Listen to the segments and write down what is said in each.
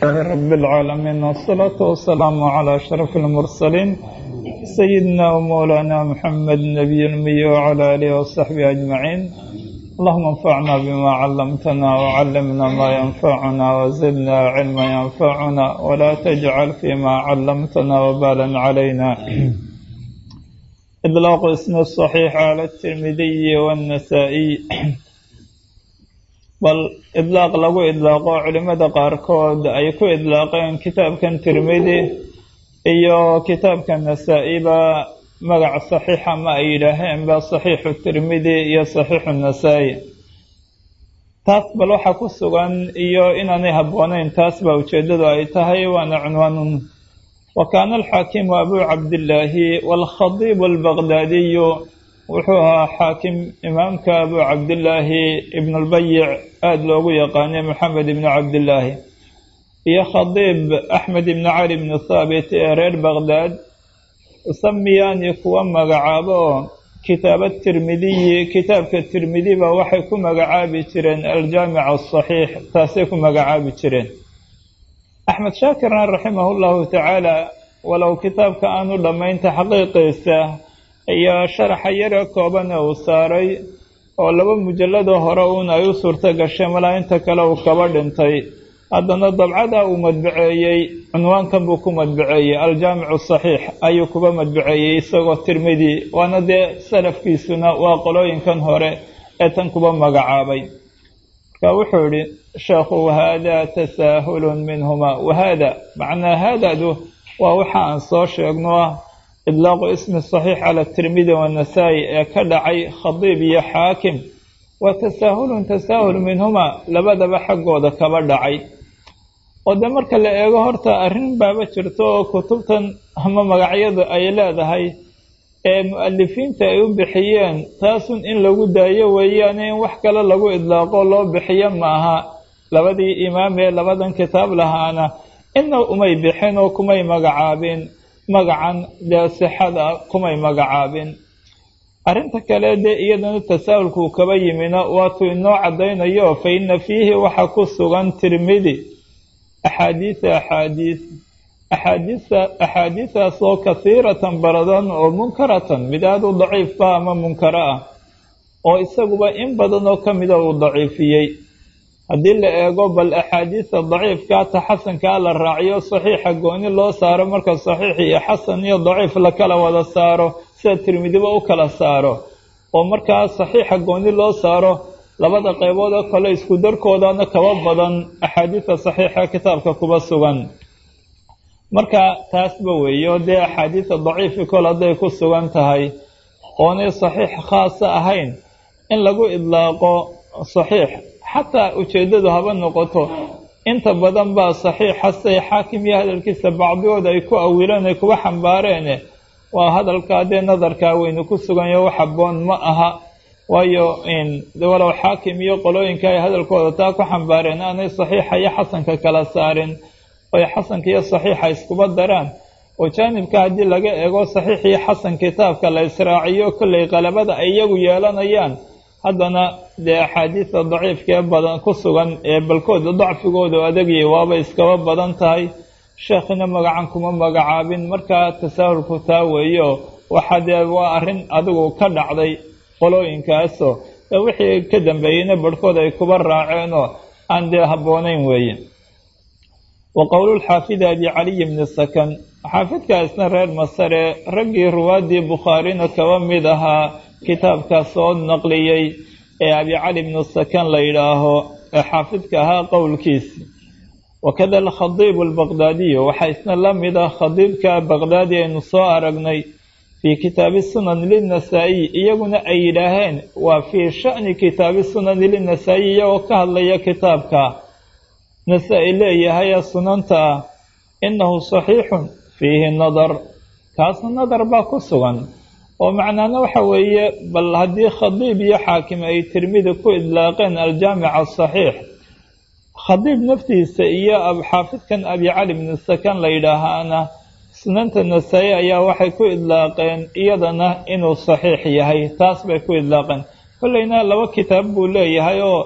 لله رب العالمين والصلاة والسلام على أشرف المرسلين سيدنا ومولانا محمد النبي المي وعلى آله وصحبه أجمعين اللهم انفعنا بما علمتنا وعلمنا ما ينفعنا وزدنا علما ينفعنا ولا تجعل فيما علمتنا وبالا علينا إطلاق اسم الصحيح على الترمذي والنسائي bal idlaaq lagu idlaaqo culimmada qaarkood ay ku idlaaqeen kitaabkan tirmidi iyo kitaabka nasaa-iba magac saxiixa ma ay yidhaaheenba saxiixu tirmidi iyo saxiixu nasaa-i taas bal waxaa ku sugan iyo inaanay habboonayn taas baa ujeeddadu ay tahay waana cunwaanun wa kaana alxaakimu abuu cabdillaahi waalkhadiibu albaqdaadiyu wuxuu ahaa xaakim imaamka abuu cabdillaahi ibnulbayic aada loogu yaqaanay moxamed ibnu cabdillaahi iyo khadiib axmed ibnu cali ibnu thaabit ee reer baqdaad usamiyaani kuwa magacaabo oo kitaaba tirmidiyi kitaabka tirmidiba waxay ku magacaabi jireen aljaamic asaxiix taasay ku magacaabi jireen axmed shaakirna raximahu llahu tacaala walow kitaabka aanu dhammayn taxqiiqiisa iyo sharaxa yare koobane uu saaray oo laba mujalladoo hore uun ay u suurto gashay malaa inta kale uu kaba dhintay haddana dabcada uu madbaceeyey cunwaankan buu ku madbaceeyey aljaamicu saxiix ayuu kuba madbaceeyey isagoo tirmidi waana dee salafkiisuna waa qolooyinkan hore ee tan kuba magacaabay marka wuxuu idhi sheekhu wahaadaa tasaahulun minhuma wahaada macnaa haadadu waa waxa aan soo sheegno ah idlaaqu ismi saxiix cala tirmidi wannasaa-i ee ka dhacay khadiib iyo xaakim waa tasaahulun tasaahul minhuma labadaba xaggooda kaba dhacay oo dee marka la eego horta arrin baaba jirto oo kutubtan ama magacyadu ay leedahay ee mu-alifiinta ay u bixiyeen taasun in lagu daayo weeyaane in wax kale lagu idlaaqo loo bixiyo maaha labadii imaam ee labadan kitaab lahaana inna umay bixin oo kumay magacaabin magacan dee sixada kumay magacaabin arrinta kale dee iyadana tasaahulkuu kaba yimina waatuu inoo caddaynayo fa inna fiihi waxa ku sugan tirmidi axaadiisa axaadiis axaadiisa axaadiisaas oo kasiiratan baradan oo munkaratan mid aada u daciifba ama munkaro ah oo isaguba in badan oo ka mida uu daciifiyey haddii la eego bal axaadiista daciifkaa ta xasankaa la raaciyo saxiixa gooni loo saaro marka saxiix iyo xasan iyo daciif la kala wada saaro sida tirmidiba u kala saaro oo markaa saxiixa gooni loo saaro labada qaybood oo kale isku darkoodana kaba badan axaadiista saxiixa kitaabka kuba sugan marka taasba weeyo dee axaadiista daciifi kol hadday ku sugan tahay oonay saxiix khaasa ahayn in lagu idlaaqo saxiix xataa ujeeddadu haba noqoto inta badan baa saxiixa say xaakim iyo hadalkiisa bacdigood ay ku awileen ay kuba xambaareene waa hadalkaa dee nadarkaa weynu ku suganyo wax habboon ma aha waayo walow xaakim iyo qolooyinka ay hadalkooda taa ku xambaareen aanay saxiixa iyo xasanka kala saarin oy xasanka iyo saxiixa iskuba daraan oo jaanibka haddii laga eego saxiix iyo xasan kitaabka la israaciyo kollay qalabada ay iyagu yeelanayaan haddana dee axaadiista daciifka ee badan ku sugan ee balkooda dacfigoodu adagiyay waaba iskaba badan tahay sheekhina magacan kuma magacaabin markaa tasaahulku taa weeyo waxa dee waa arrin adigu ka dhacday qolooyinkaasoo ee wixii ka dambeeyeyna barhkood ay kuba raaceenoo aan dee habboonayn weeye wa qowlulxaafidi abi caliy bni sakan xaafidkaasna reer masare raggii ruwaaddii bukhaarina kaba mid ahaa kitaabkaa soo naqliyey ee abi cali bnu sakan la yidhaaho ee xaafidka ahaa qowlkiisi wakada alkhadiibu albaqdaadiyu waxaa isna la mid ah khadiibka baqdaadi aynu soo aragnay fii kitaabi sunan linnasaa-iyi iyaguna ay yidhaaheen waa fii sha'ni kitaabi sunani linnasaa-iyi iyagoo ka hadlaya kitaabka nasaa-i leeyahay ee sunanta ah innahu saxiixun fiihi nadar kaasna nadar baa ku sugan oo macnaana waxa weeye bal haddii khadiib iyo xaakim ay tirmidi ku idlaaqeen aljaamic asaxiix khadiib naftiisa iyo xaafidkan abi cali bni sakan la yidhaahaana sunanta nasaa-i ayaa waxay ku idlaaqeen iyadana inuu saxiix yahay taas bay ku idlaaqeen kolleyna laba kitaab buu leeyahay oo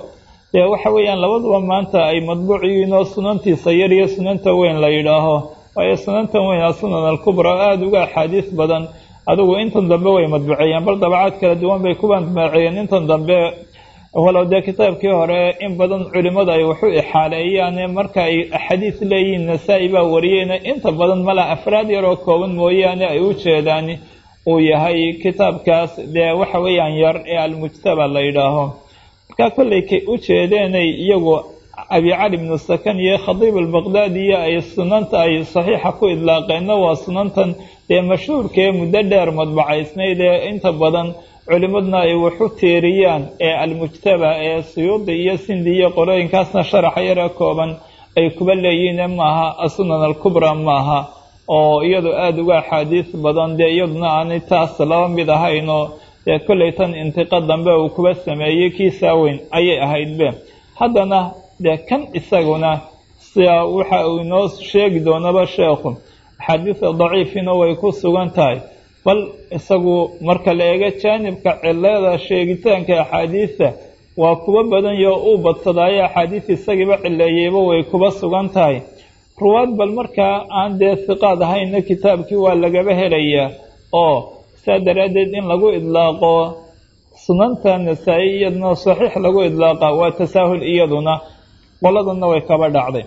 dee waxa weeyaan labaduba maanta ay madbuuc yihiin oo sunantiisa yar iyo sunanta weyn la yidhaaho waayo sunantan weyn a sunan alkubra aada uga axaadiis badan adigu intan dambe way madbuceeyeen bal dabacaad kala duwan bay ku madbuceeyeen intan dambe walow dee kitaabkii hore in badan culimmadu ay waxu ixaaleeyaan marka ay axaadiis leeyihiin nasaa-i baa wariyeyna inta badan mala afraad yaroo kooban mooyaane ay u jeedaan uu yahay kitaabkaas dee waxa weeyaan yar ee almujtaba la yidhaaho markaa kollay kay u jeedeenay iyagu abi cali bnu sakan iyo khadiib albaqdaadiyo ay sunanta ay saxiixa ku idlaaqeenna waa sunantan dee mashhuurkaee muddo dheer madbacaysnayd ee inta badan culimmadna ay waxu tiiriyaan ee almujtaba ee suyuudi iyo sindi iyo qorooyinkaasna sharaxa yare kooban ay kuba leeyihiin maaha asunan alkubra maaha oo iyadu aada uga axaadiis badan dee iyaduna aanay taas laba mid ahaynoo dee kollay tan intiqa dambe uu kuba sameeyey kii saaweyn ayay ahaydbe haddana dee kan isaguna sia waxa uu inoo sheegi doonaba sheekhu axaadiisa daciifina way ku sugan tahay bal isagu marka la eego jaanibka cilada sheegitaanka axaadiista waa kuba badan yo uu badsadaayo axaadiis isagiiba cileeyeyba way kuba sugan tahay ruwaad bal markaa aan dee siqaad ahayna kitaabkii waa lagaba helayaa oo saa daraaddeed in lagu idlaaqo sunanta nasaa-i iyaduna saxiix lagu idlaaqa waa tasaahul iyaduna qoladana way kaba dhacday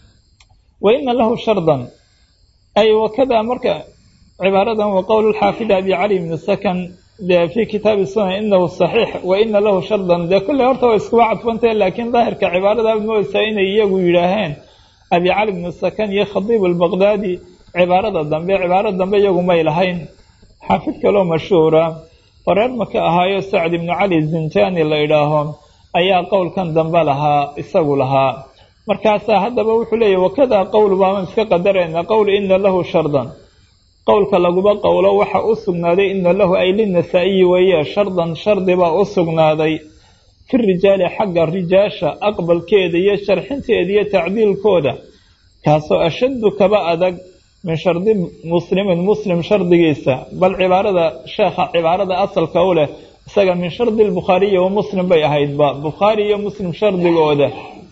wa ina lahu shardan ay wakadaa marka cibaaradan wa qowl lxaafid abi cali bni sakan dee fi kitaabi sunan inahu saxiix wa ina lahu shardan dee kulley horta way iskuba cadfantahe laakiin daahirka cibaarada moodaysaa inay iyagu yidhaaheen abi cali bni sakan iyo khadiib albaqdaadi cibaarada dambe cibaarada dambe iyagu may lahayn xaafid kaloo mashhuura oo reer maka ahaayo sacd ibnu cali zinjani la idhaaho ayaa qowlkan dambe lahaa isagu lahaa markaasaa haddaba wuxuu leeyahy wakadaa qowl baaban iska qadarayna qowl ina lahu shardan qowlka laguba qowlo waxa u sugnaaday ina lahu ay linasaa'iyi weeye shardan shardi baa u sugnaaday fi rijaali xagga rijaasha aqbalkeeda iyo sharxinteeda iyo tacdiilkooda kaasoo ashaddu kaba adag min shardi muslimin muslim shardigiisa bal cibaarada sheekha cibaarada asalka u leh isaga min shardi lbukhaariyi wa muslim bay ahaydba bukhaari iyo muslim shardigooda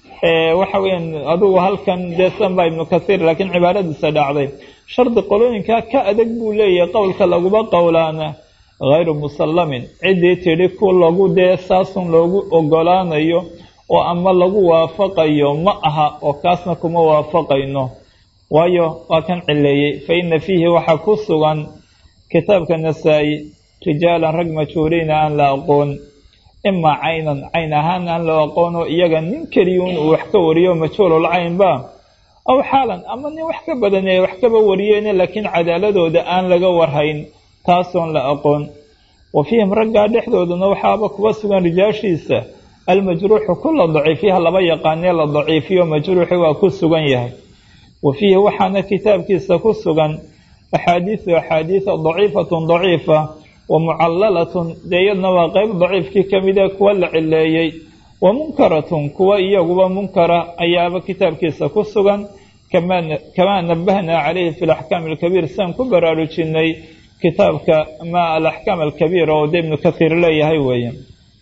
waxa weeyaan adugu halkan dee sanba ibnu kasiir laakiin cibaaradiisa dhacday shardi qolooyinkaa ka adag buu leeyahay qowlka laguba qowlaana hayru musallamin ciddii tidhi ku lagu dee saasun loogu ogolaanayo oo ama lagu waafaqayo ma aha oo kaasna kuma waafaqayno waayo waa kan cileeyey fa ina fiihi waxaa ku sugan kitaabka nasaa-i rijaalan rag majhuuriina aan la aqoon imaa caynan cayn ahaan aan la aqoono iyaga nin keliyuun uu wax ka wariyo majhuulul caynba aw xaalan ama nin wax ka badan ee wax kaba wariyeene laakiin cadaaladooda aan laga warhayn taasoon la aqoon wa fiihim raggaa dhexdoodana waxaaba kuba sugan rijaashiisa almajruuxu kula daciifyaha laba yaqaanee la daciifiyo majruuxi waa ku sugan yahay wa fiihi waxaana kitaabkiisa ku sugan axaadiisu axaadiisa daciifatun daciifa wa mucallalatun dee iyadna waa qeyb daciifkii ka mid ee kuwa la cileeyey wa munkaratun kuwa iyaguba munkara ayaaba kitaabkiisa ku sugan kamaa nabahnaa calayhi fi alaxkaam alkabiir siaan ku baraarujinay kitaabka ma alaxkaam alkabiir oo de ibnu kathiir leeyahay weeye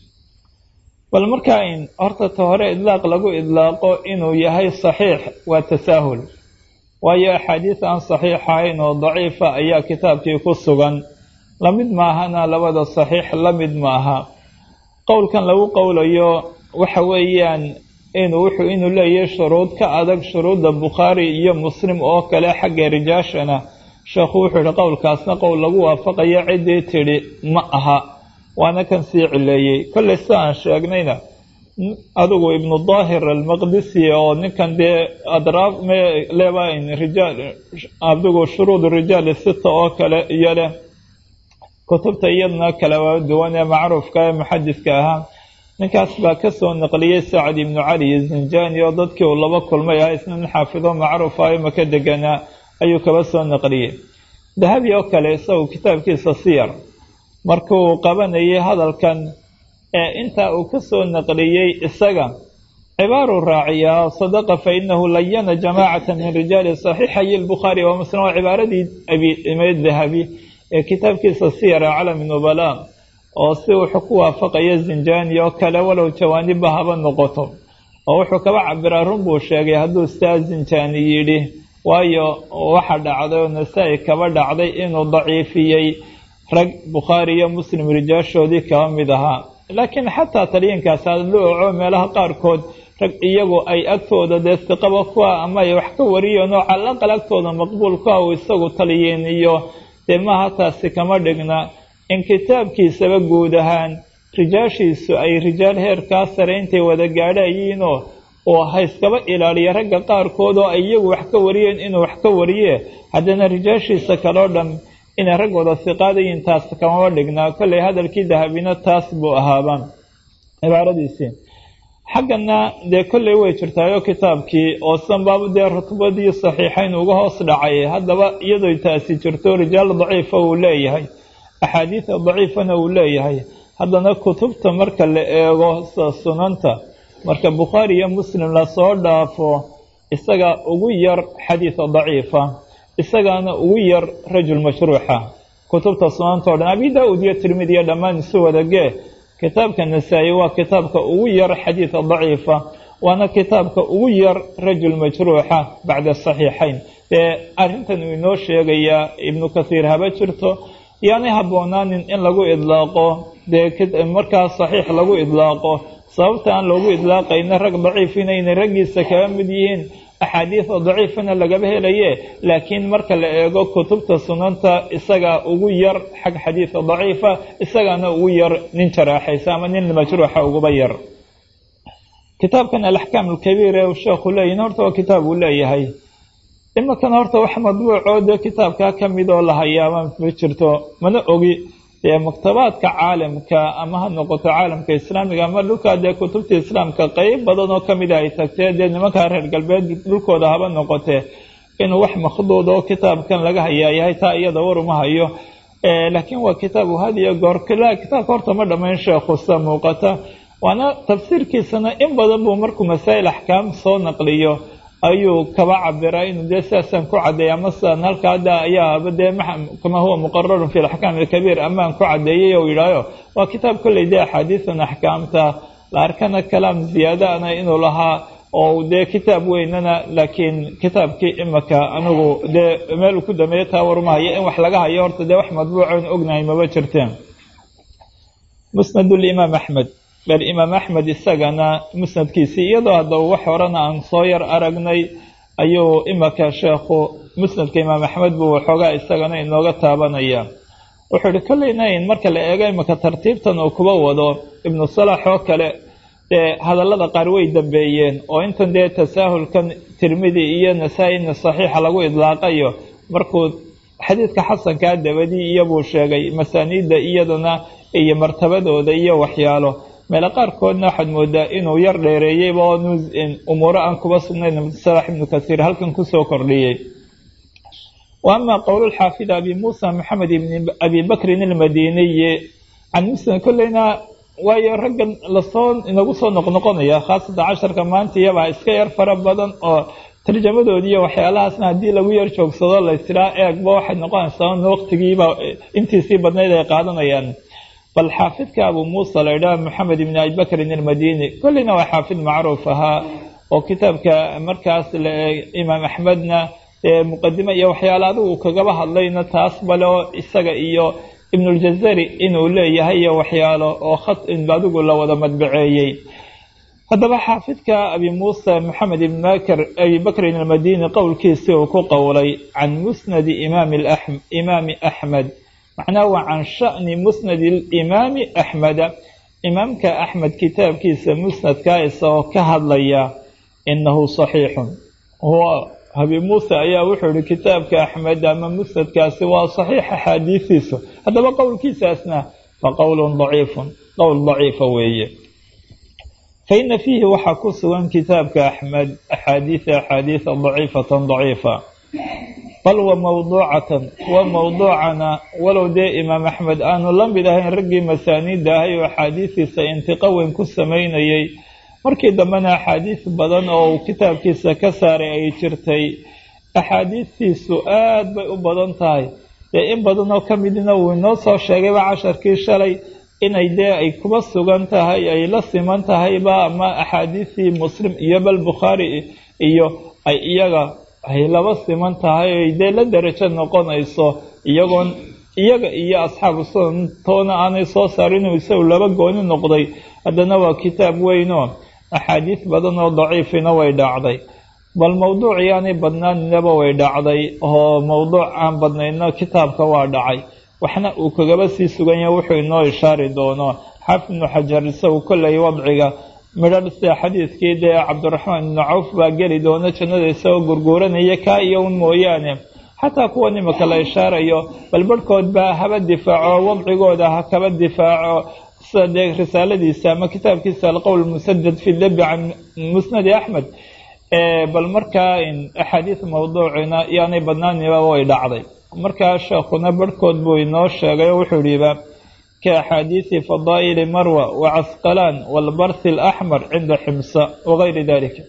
bal markaa in horta ta hore idlaaq lagu idlaaqo inuu yahay saxiix waa tasaahul waayo axaadiis aan saxiix ahayn oo daciifa ayaa kitaabkii ku sugan lamid maahana labada saxiix la mid maaha qowlkan lagu qowlayo waxa weeyaan inuu wuxuu inuu leeyahay shuruud ka adag shuruudda bukhaari iyo muslim oo kale xagga rijaashana sheekhu wuxuu yihi qowlkaasna qowl lagu waafaqayo ciddii tidhi ma aha waana kan sii cileeyey kolley sida aan sheegnayna adigu ibnu daahir almaqdisi oo ninkan dee adraaf leba rijaal adigu shuruud rijaal sita oo kale iyo leh kutubta iyadna kala duwan ee macruufka ee muxadiska ahaa ninkaas baa kasoo naqliyey sacd ibnu cali zinjani oo dadkii uu laba kulmay ah isna nin xaafido macruuf ah maka deganaa ayuu kaba soo naqliyey dahabi oo kale isagu kitaabkiisa siyar markuu qabanayay hadalkan ee intaa uu ka soo naqliyey isaga cibaaruu raaciyaa sadaqa fa inahu layana jamaacata min rijaali saxiixayi lbukhaari wa muslim waa cibaaradii abiimeyd dahabi ee kitaabkiisa siyara calami nubala oo si wuxuu ku waafaqaya zinjani oo kale walow jawaanibba haba noqoto oo wuxuu kaba cabiraa run buu sheegay hadduu staazinjani yidhi waayo waxa dhacday oo nasaa-i kaba dhacday inuu daciifiyey rag bukhaari iyo muslim rijaashoodii kaba mid ahaa laakiin xataa taliyankaas hadlu oco meelaha qaarkood rag iyagu ay agtooda dee siqaba kuwa ama ay wax ka wariyeen oo calaqal agtooda maqbuul ku ah uu isagu taliyeen iyo dee maaha taasi kama dhigna in kitaabkiisaba guud ahaan rijaashiisu ay rijaal heerkaa sare intay wada gaadhayiinoo oo hayskaba ilaaliya ragga qaarkood oo ay iyagu wax ka wariyeen inuu wax ka wariye haddana rijaashiisa kaloo dhan inay rag wada siqaadayiin taas kamama dhignaa kollay hadalkii dahabina taas buu ahaaba cibaaradiisii xaggana dee kolley way jirtaayo kitaabkii oo sanbaabu dee rutbadii saxiixayn uga hoos dhacay haddaba iyadoo taasi jirto rijaal daciifa uu leeyahay axaadiida daciifana uu leeyahay haddana kutubta marka la eego sida sunanta marka bukhaari iyo muslim lasoo dhaafo isaga ugu yar xadiida daciifa isagaana ugu yar rajul mashruuxa kutubta sunanta o dhan abi daa-ud iyo tirmidiya dhammaan isu wadagee kitaabka nasaa-i waa kitaabka ugu yar xadiida daciifa waana kitaabka ugu yar rajul majruuxa bacda saxiixayn dee arrintan uu inoo sheegayaa ibnu kathiir haba jirto yaanay habboonaanin in lagu idlaaqo dee markaa saxiix lagu idlaaqo sababta aan loogu idlaaqayna rag daciif inayna raggiisa kaga mid yihiin axaadiida daciifana lagaba helaye laakiin marka la eego kutubta sunanta isagaa ugu yar xag xadiida daciifa isagaana ugu yar nin jaraaxaysa ama nin majruuxa uguba yar kitaabkan alaxkaam alkabiir ee sheekhu leeyihin horta waa kitaab uu leeyahay imakan horta wax madbuucoo dee kitaabkaa ka mid oo la hayaaba ma jirto mana ogi dee maktabaadka caalamka ama ha noqoto caalamka islaamiga ama dhulkaa dee kutubta islaamka qeyb badan oo kamida ay tagtee dee nimankaa reer galbeed dhulkooda haba noqotee inuu wax makhduud oo kitaabkan laga hayaa yahay taa iyada war uma hayo laakiin waa kitaab had iyo goor kitaabka horta ma dhammayn sheekhu sida muuqata waana tafsiirkiisana in badan buu markuu masaa'il axkaam soo naqliyo ayuu kaba cabiraa inuu dee sidaasaan ku cadeeya ama sidaan halka hadda ayaaba dee kama huwa muqararun fi alaxkaam alkabiir amaan ku cadeeyay ou yidhaayo waa kitaab kolley dee axaadiisan axkaamta la arkana kalaam ziyaadaana inuu lahaa oo dee kitaab weynana laakiin kitaabkii imaka anigu dee meel ku dameeyo taa warmahayo in wax laga hayo horta dee wax madbuucoon ognahay maba jirteen musnad limaam axmed bal imaam axmed isagana musnadkiisii iyadoo haddaba wax horena aan soo yar aragnay ayuu imaka sheekhu musnadka imaam axmed buu waxoogaa isagana inooga taabanaya wuxuu ihi kolleyna in marka la eego imaka tartiibtan uu kuba wado ibnu salax oo kale dee hadallada qaar way dambeeyeen oo intan dee tasaahulkan tirmidi iyo nasaa-ina saxiixa lagu idlaaqayo markuu xadiidka xasankaa dabadii iyobuu sheegay masaaniidda iyadana iyo martabadooda iyo waxyaalo meelo qaarkoodna waxaad moodaa inuu yar dheereeyeyba oo umuuro aan kuba sugnayn salax ibnu kasiir halkan kusoo kordhiyey wa ama qowlulxaafid abi muusa maxamed ibni abi bakrin almadiniyi can muslim kolleyna waayo raggan lasoo inagu soo noqnoqonaya khaasatan casharka maanta iyabaa iska yar fara badan oo tarjamadoodii iyo waxyaalahaasna haddii lagu yar joogsado laystiraa eegba waxay noqonaysaa in waqtigiiba intiisii badnayd ay qaadanayaan bal xaafidka abu muusa la idhaha maxamed ibni abi bakrin almadini kolleyna waa xaafid macruuf ahaa oo kitaabka markaas imaam axmedna muqadime iyo waxyaale adigu kagaba hadlayna taas bale oo isaga iyo ibnuljazari inuu leeyahay iyo waxyaalo oo khad adigu la wada madbaceeyey haddaba xaafidka abi muusa maxamed ibn bakr abi bakrin almadini qowlkiisii uu ku qowlay can musnadi imaami axmed macnaha waa can sha'ni musnadi alimaami axmeda imaamka axmed kitaabkiisa musnadka isagoo ka hadlaya inahu saxiixun huwa abi muuse ayaa wuxuu ihi kitaabka axmed ama musnadkaasi waa saxiix axaadiisiisu haddaba qowlkiisaasna fa qowlun daciifun qowl daciifa weeye fa ina fiihi waxaa ku sugan kitaabka axmed axaadiisa axaadiisa daciifatan daciifa bal wa mawduucatan wa mawduucana walow dee imaam axmed aanu la mid ahayn raggii masaaniidda ahay oo axaadiisiisa intiqo weyn ku samaynayay markii dambena axaadiis badan oo uu kitaabkiisa ka saaray ay jirtay axaadiistiisu aad bay u badan tahay dee in badan oo ka midna wuu inoo soo sheegayba casharkii shalay inay dee ay kuba sugan tahay ay la siman tahayba ama axaadiistii muslim iyo bal bukhaari iyo ay iyaga ay laba siman tahay ay dee la derajo noqonayso iyagoon iyaga iyo asxaabu sunan toona aanay soo saarin inuu isagu laba gooni noqday haddana waa kitaab weynoo axaadiis badan oo daciifina way dhacday bal mawduucii aanay badnaaninaba way dhacday oo mawduuc aan badnayno kitaabka waa dhacay waxna uu kagaba sii sugan yahay wuxuu inoo ishaari doono xaafid ibnu xajar isagu kollay wadciga midhar sida xadiidkii dee cabdiraxmaan ibnu cawf baa geli doona jannada isagoo gurguuranaya kaa iyo un mooyaane xataa kuwan imika la ishaarayo bal barhkood baa haba difaaco wadcigooda ha kaba difaaco sida dee risaaladiisa ama kitaabkiisa alqowl musadad fi dabi can musnadi axmed bal markaa axaadiis mawduucina yaanay badnaaniba way dhacday markaa sheekhuna barhkood buu inoo sheegay oo wuxuu yihiba ka axaadiisi fadaa'ili marwa wa casqalaan walbarthi alaxmar cinda ximsa wagayri dalika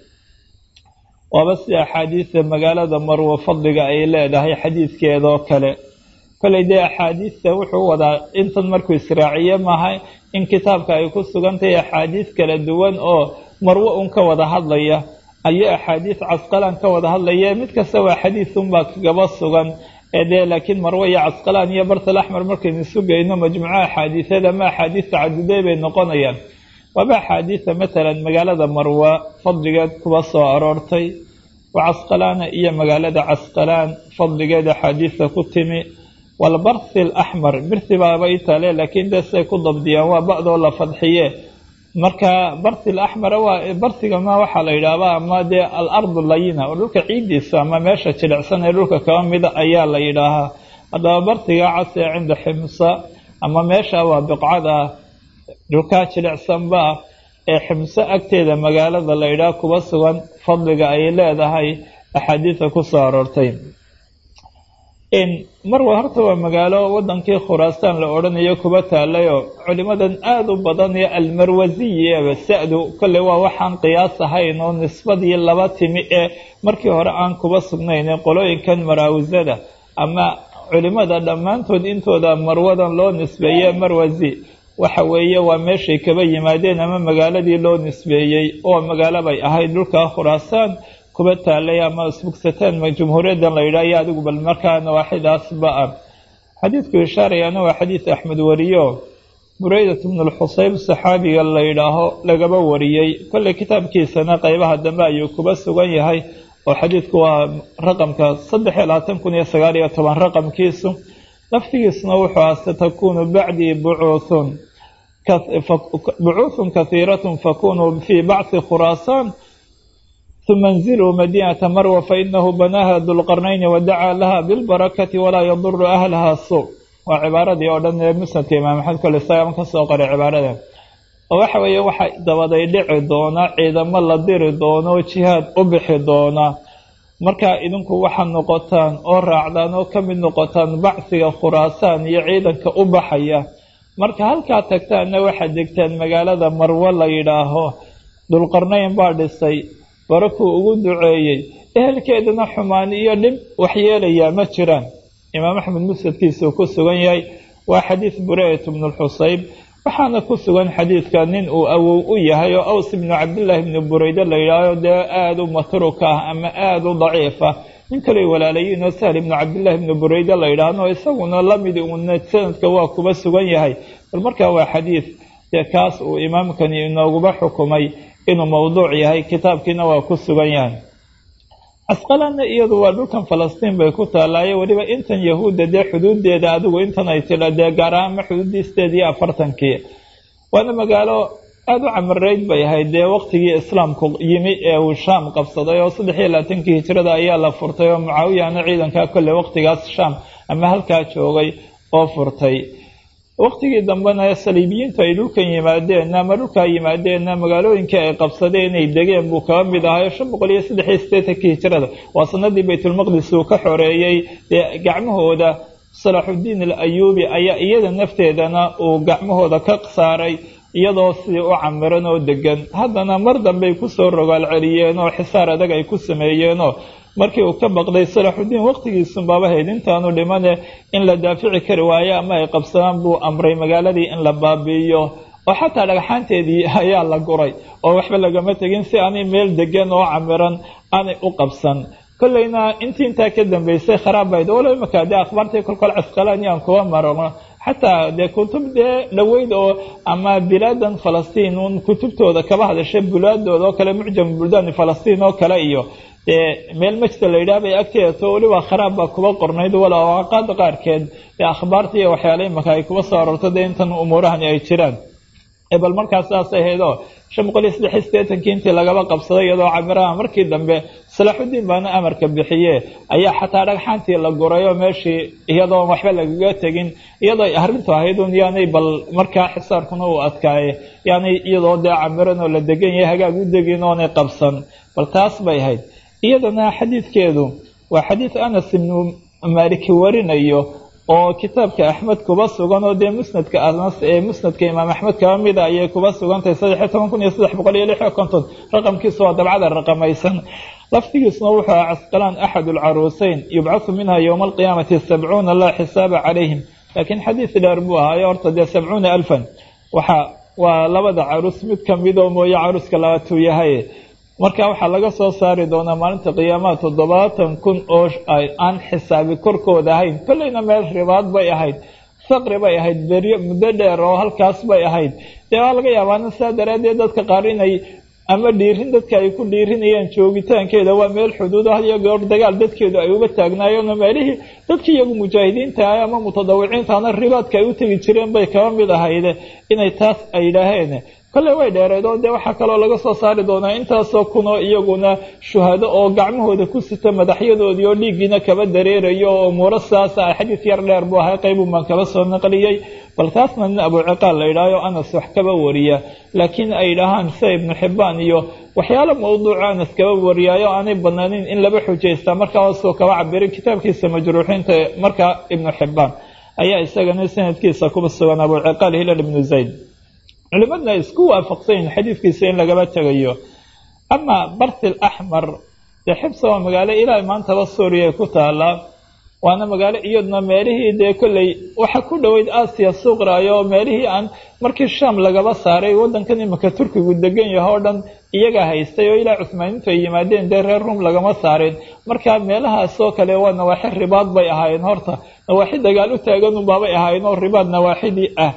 waaba si axaadiista magaalada marwo fadliga ay leedahay xadiidkeedoo kale kollay dee axaadiista wuxuu wadaa intan markuu israaciye maaha in kitaabka ay ku sugan tahay axaadiis kala duwan oo marwo un ka wada hadlaya ayo axaadiis casqalaan ka wada hadlaya mid kasta waa xadiis unbaa kagaba sugan ee dee laakiin marwo iyo casqalaan iyo bartal axmer markaynu sugayno majmuuco axaadiiseed ama axaadiis tacaduday bay noqonayaan waaba axaadiisa matalan magaalada marwa fadligeed kuba soo aroortay wa casqalaana iyo magaalada casqalaan fadligeed axaadiista ku timi walbarthi alaxmar birthi baaba itale laakiin dee siay ku dabdiyaan waa ba'doo la fadxiye marka barthi alaxmara waa barthigama waxaa la yidhaahdaa ama dee alardu layina oo dhulka ciiddiisa ama meesha jilicsan ee dhulka kaba mida ayaa la yidhaahaa haddaba bartiga cas ee cinda ximsa ama meesha waa biqcada dhulkaa jilicsanba ee ximso agteeda magaalada la yidhaah kuba sugan fadliga ay leedahay axaadiisa ku soo aroortay marwa horta waa magaalo wadankii khuraasaan la odhanayo kuba taalayoo culimadan aada u badan ee almarwasiyi sa-du kolley waa waxaan qiyaas ahayn oo nisbadii laba timi ee markii hore aan kuba sugnayn qolooyinkan maraawisada ama culimada dhammaantood intooda marwadan loo nisbeeye marwasi waxa weeye waa meeshay kaba yimaadeen ama magaaladii loo nisbeeyey oo magaalo bay ahayd dhulka khuraasaan kuba taalay ama isbugsataan jumhuuriyaddan la yidhaah iyo adigu bal markaa nawaaxidaasba ah xadiidku ishaarayaana waa xadiis axmed wariyo bureydat bnu lxusayb saxaabiga la yidhaaho lagaba wariyey kolley kitaabkiisana qeybaha dambe ayuu kuba sugan yahay oo xadiidku waa raqamka saddex iyo labaatan kun iyo sagaal iyo toban raqamkiisu laftigiisuna wuxuu aha satakunu bacdii bucuuthun bucuuthun kahiiratun fakunuu fii bacthi khuraasaan uma انziluu madinata marwa fainahu banaaha dulqarnayni wadacaa laha bilbarakati walaa yaduru ahlaha suu waa cibaaradii oo dhan ee musnadka imaam axmed kole isagaan ka soo qoray cibaarada oo waxa weeye waxa dabaday dhici doona ciidamo la diri doono jihaad u bixi doona markaa idinku waxaad noqotaan oo raacdaan oo ka mid noqotaan bacsiga khuraasaan iyo ciidanka u baxaya marka halkaa tagtaanna waxaad degtaan magaalada marwo la yidhaaho dulqarnayn baa dhisay barakuu ugu duceeyey ehelkeedana xumaan iyo dhib waxyeelayaa ma jiraan imaam axmed musnadkiisuu ku sugan yahay waa xadiis bureyat bnu lxusayb waxaana ku sugan xadiidka nin uu awow u yahay oo aws ibnu cabdillaahi ibnu bureyde la yidhaaho dee aada u matruka ah ama aada u daciif ah nin kaley walaalayiin oo sahl ibnu cabdillaahi ibnu bureyde la yidhaahno isaguna lamid uuna sanadka waa kuba sugan yahay bal markaa waa xadiis dee kaas uu imaamkani inooguba xukumay inuu mawduuc yahay kitaabkiina waa ku sugan yahay casqalaanna iyadu waa dhulkan falastiin bay ku taalaaye weliba intan yahuudda dee xuduudeeda adigu intan ay tila dee gaar ahaanma xuduudiisteed iyo afartankii waana magaalo aada u camareyd bay ahayd dee waqtigii islaamku yimi ee uu shaam qabsaday oo saddex iyo labaatankii hijrada ayaa la furtay oo mucaawiyana ciidankaa kolley waqtigaas shaam ama halkaa joogay oo furtay waqtigii dambena saliibiyiintu ay dhulkan yimaadeen ama dhulkaa yimaadeenna magaalooyinkii ay qabsadeen inay degeen buu kaba mid ahayo shan boqol iyo saddex iyo siddeetankii hijrada waa sanadii baytulmaqdis uu ka xoreeyey dee gacmahooda salaaxuddiin al ayuubi ayaa iyada nafteedana uu gacmahooda ka saaray iyadoo sidii u camiran oo degan haddana mar dambey kusoo rogaal celiyeen oo xisaar adag ay ku sameeyeenoo markii uu ka baqday salaaxudiin waqtigiisun baaba hayd intaanu dhimane in la daafici kari waayo ama ay qabsadaan buu amray magaaladii in la baabi'iyo oo xataa dhagxaanteedii ayaa la guray oo waxba lagama tegin si aanay meel degan oo camiran aanay u qabsan kollayna intii intaa ka dambeysay kharaab bayd walo imaka dee akhbaartii kolkol casqalaani aan kuwa marano xataa dee kutub dee dhaweyd oo ama bilaadan falastiin un kutubtooda kaba hadashay bulaadooda oo kale mucjam buldaani falastiin oo kale iyo dee meel majda la yidhaah bay agteeda to weliba kharaab baa kuba qornayd wala awaqaada qaarkeed ee akhbaarta iyo waxyaala imaka ay kuba soo aroorto dee intan umuurahani ay jiraan bal markaas saas ahaydoo shan boqol iyo saddex iyo siddeetankii intii lagaba qabsaday iyadoo camiraha markii dambe salaaxudiin baana amarka bixiye ayaa xataa dhagxaantii la gurayoo meeshii iyadoon waxba lagaga tegin iyadoo arrintu ahayd un yaanay bal markaa xisaarkuna uu adkaaye yaanay iyadoo dee camiran oo la degan yahay hagaag u degin oonay qabsan bal taas bay ahayd iyadana xadiidkeedu waa xadiid anas ibnu maaliki warinayo oo kitaabka axmed kuba sugan oo dee musnadka anas ee musnadka imaam axmed kaba mida ayay kuba sugantahay saddex iyo toban kun iyo saddex boqol iyo lix iyo konton raqamkiisu waa dabcada raqamaysan laftigiisuna wuxuu aha casqalaan axad alcaruuseyn yubcahu minha yowma alqiyaamati sabcuuna laa xisaaba calayhim laakiin xadiid dheer buu ahaayo horta dee sabcuuna alfan waxa waa labada caruus mid kamidoo mooye caruuska labaatuu yahay marka waxaa laga soo saari doonaa maalinta qiyaamaha toddobaatan kun oo aan xisaabi korkooda ahayn kollayna meel ribaad bay ahayd faqri bay ahayd beryo muddo dheer oo halkaas bay ahayd dee waa laga yaabaana saa daraaddeed dadka qaar inay ama dhiirin dadka ay ku dhiirinayaan joogitaankeeda waa meel xuduud ah iyo goor dagaal dadkeedu ay uba taagnaayeenoo meelihii dadkii iyagu mujaahidiinta ah ama mutadawiciintaana ribaadka ay u tegi jireen bay kaba mid ahayde inay taas ay yidhaaheen kolley way dheereed oo dee waxaa kaloo laga soo saari doonaa intaasoo kunoo iyaguna shuhado oo gacmahooda ku sita madaxyadoodii oo dhiiggiina kaba dareerayo oo umuuro saasa xadiid yar dheer buu ahay qaybun baan kaba soo naqliyey bal taasna nin abuciqaal la yidhaaho anas wax kaba wariya laakiin ay dhahaan sida ibnu xibbaan iyo waxyaalo mawduuca anas kaba wariyaayo aanay banaanin in laba xujaystaa markaa hoosuu kaba cabiray kitaabkiisa majruuxiinta markaa ibnu xibbaan ayaa isagana sanadkiisa kuba sugan abuciqaal hilal ibnu zayd culimadna isku waafaqsan yihin xadiidkiisa in lagaba tegayo amaa bartil axmar dee xibsa waa magaalo ilaa maantaba suuriya ku taalaa waana magaalo iyaduna meelihii dee kolley waxa ku dhoweyd aasiya suuqraayo oo meelihii aan markii shaam lagaba saaray waddankan imika turkigu degan yaho o dhan iyaga haystay oo ilaa cuhmaaniintu ay yimaadeen dee reer rum lagama saareen marka meelahaasoo kale waa nawaaxi ribaad bay ahaayeen horta nawaaxi dagaal u taaganunbaabay ahaayeen oo ribaad nawaaxidii ah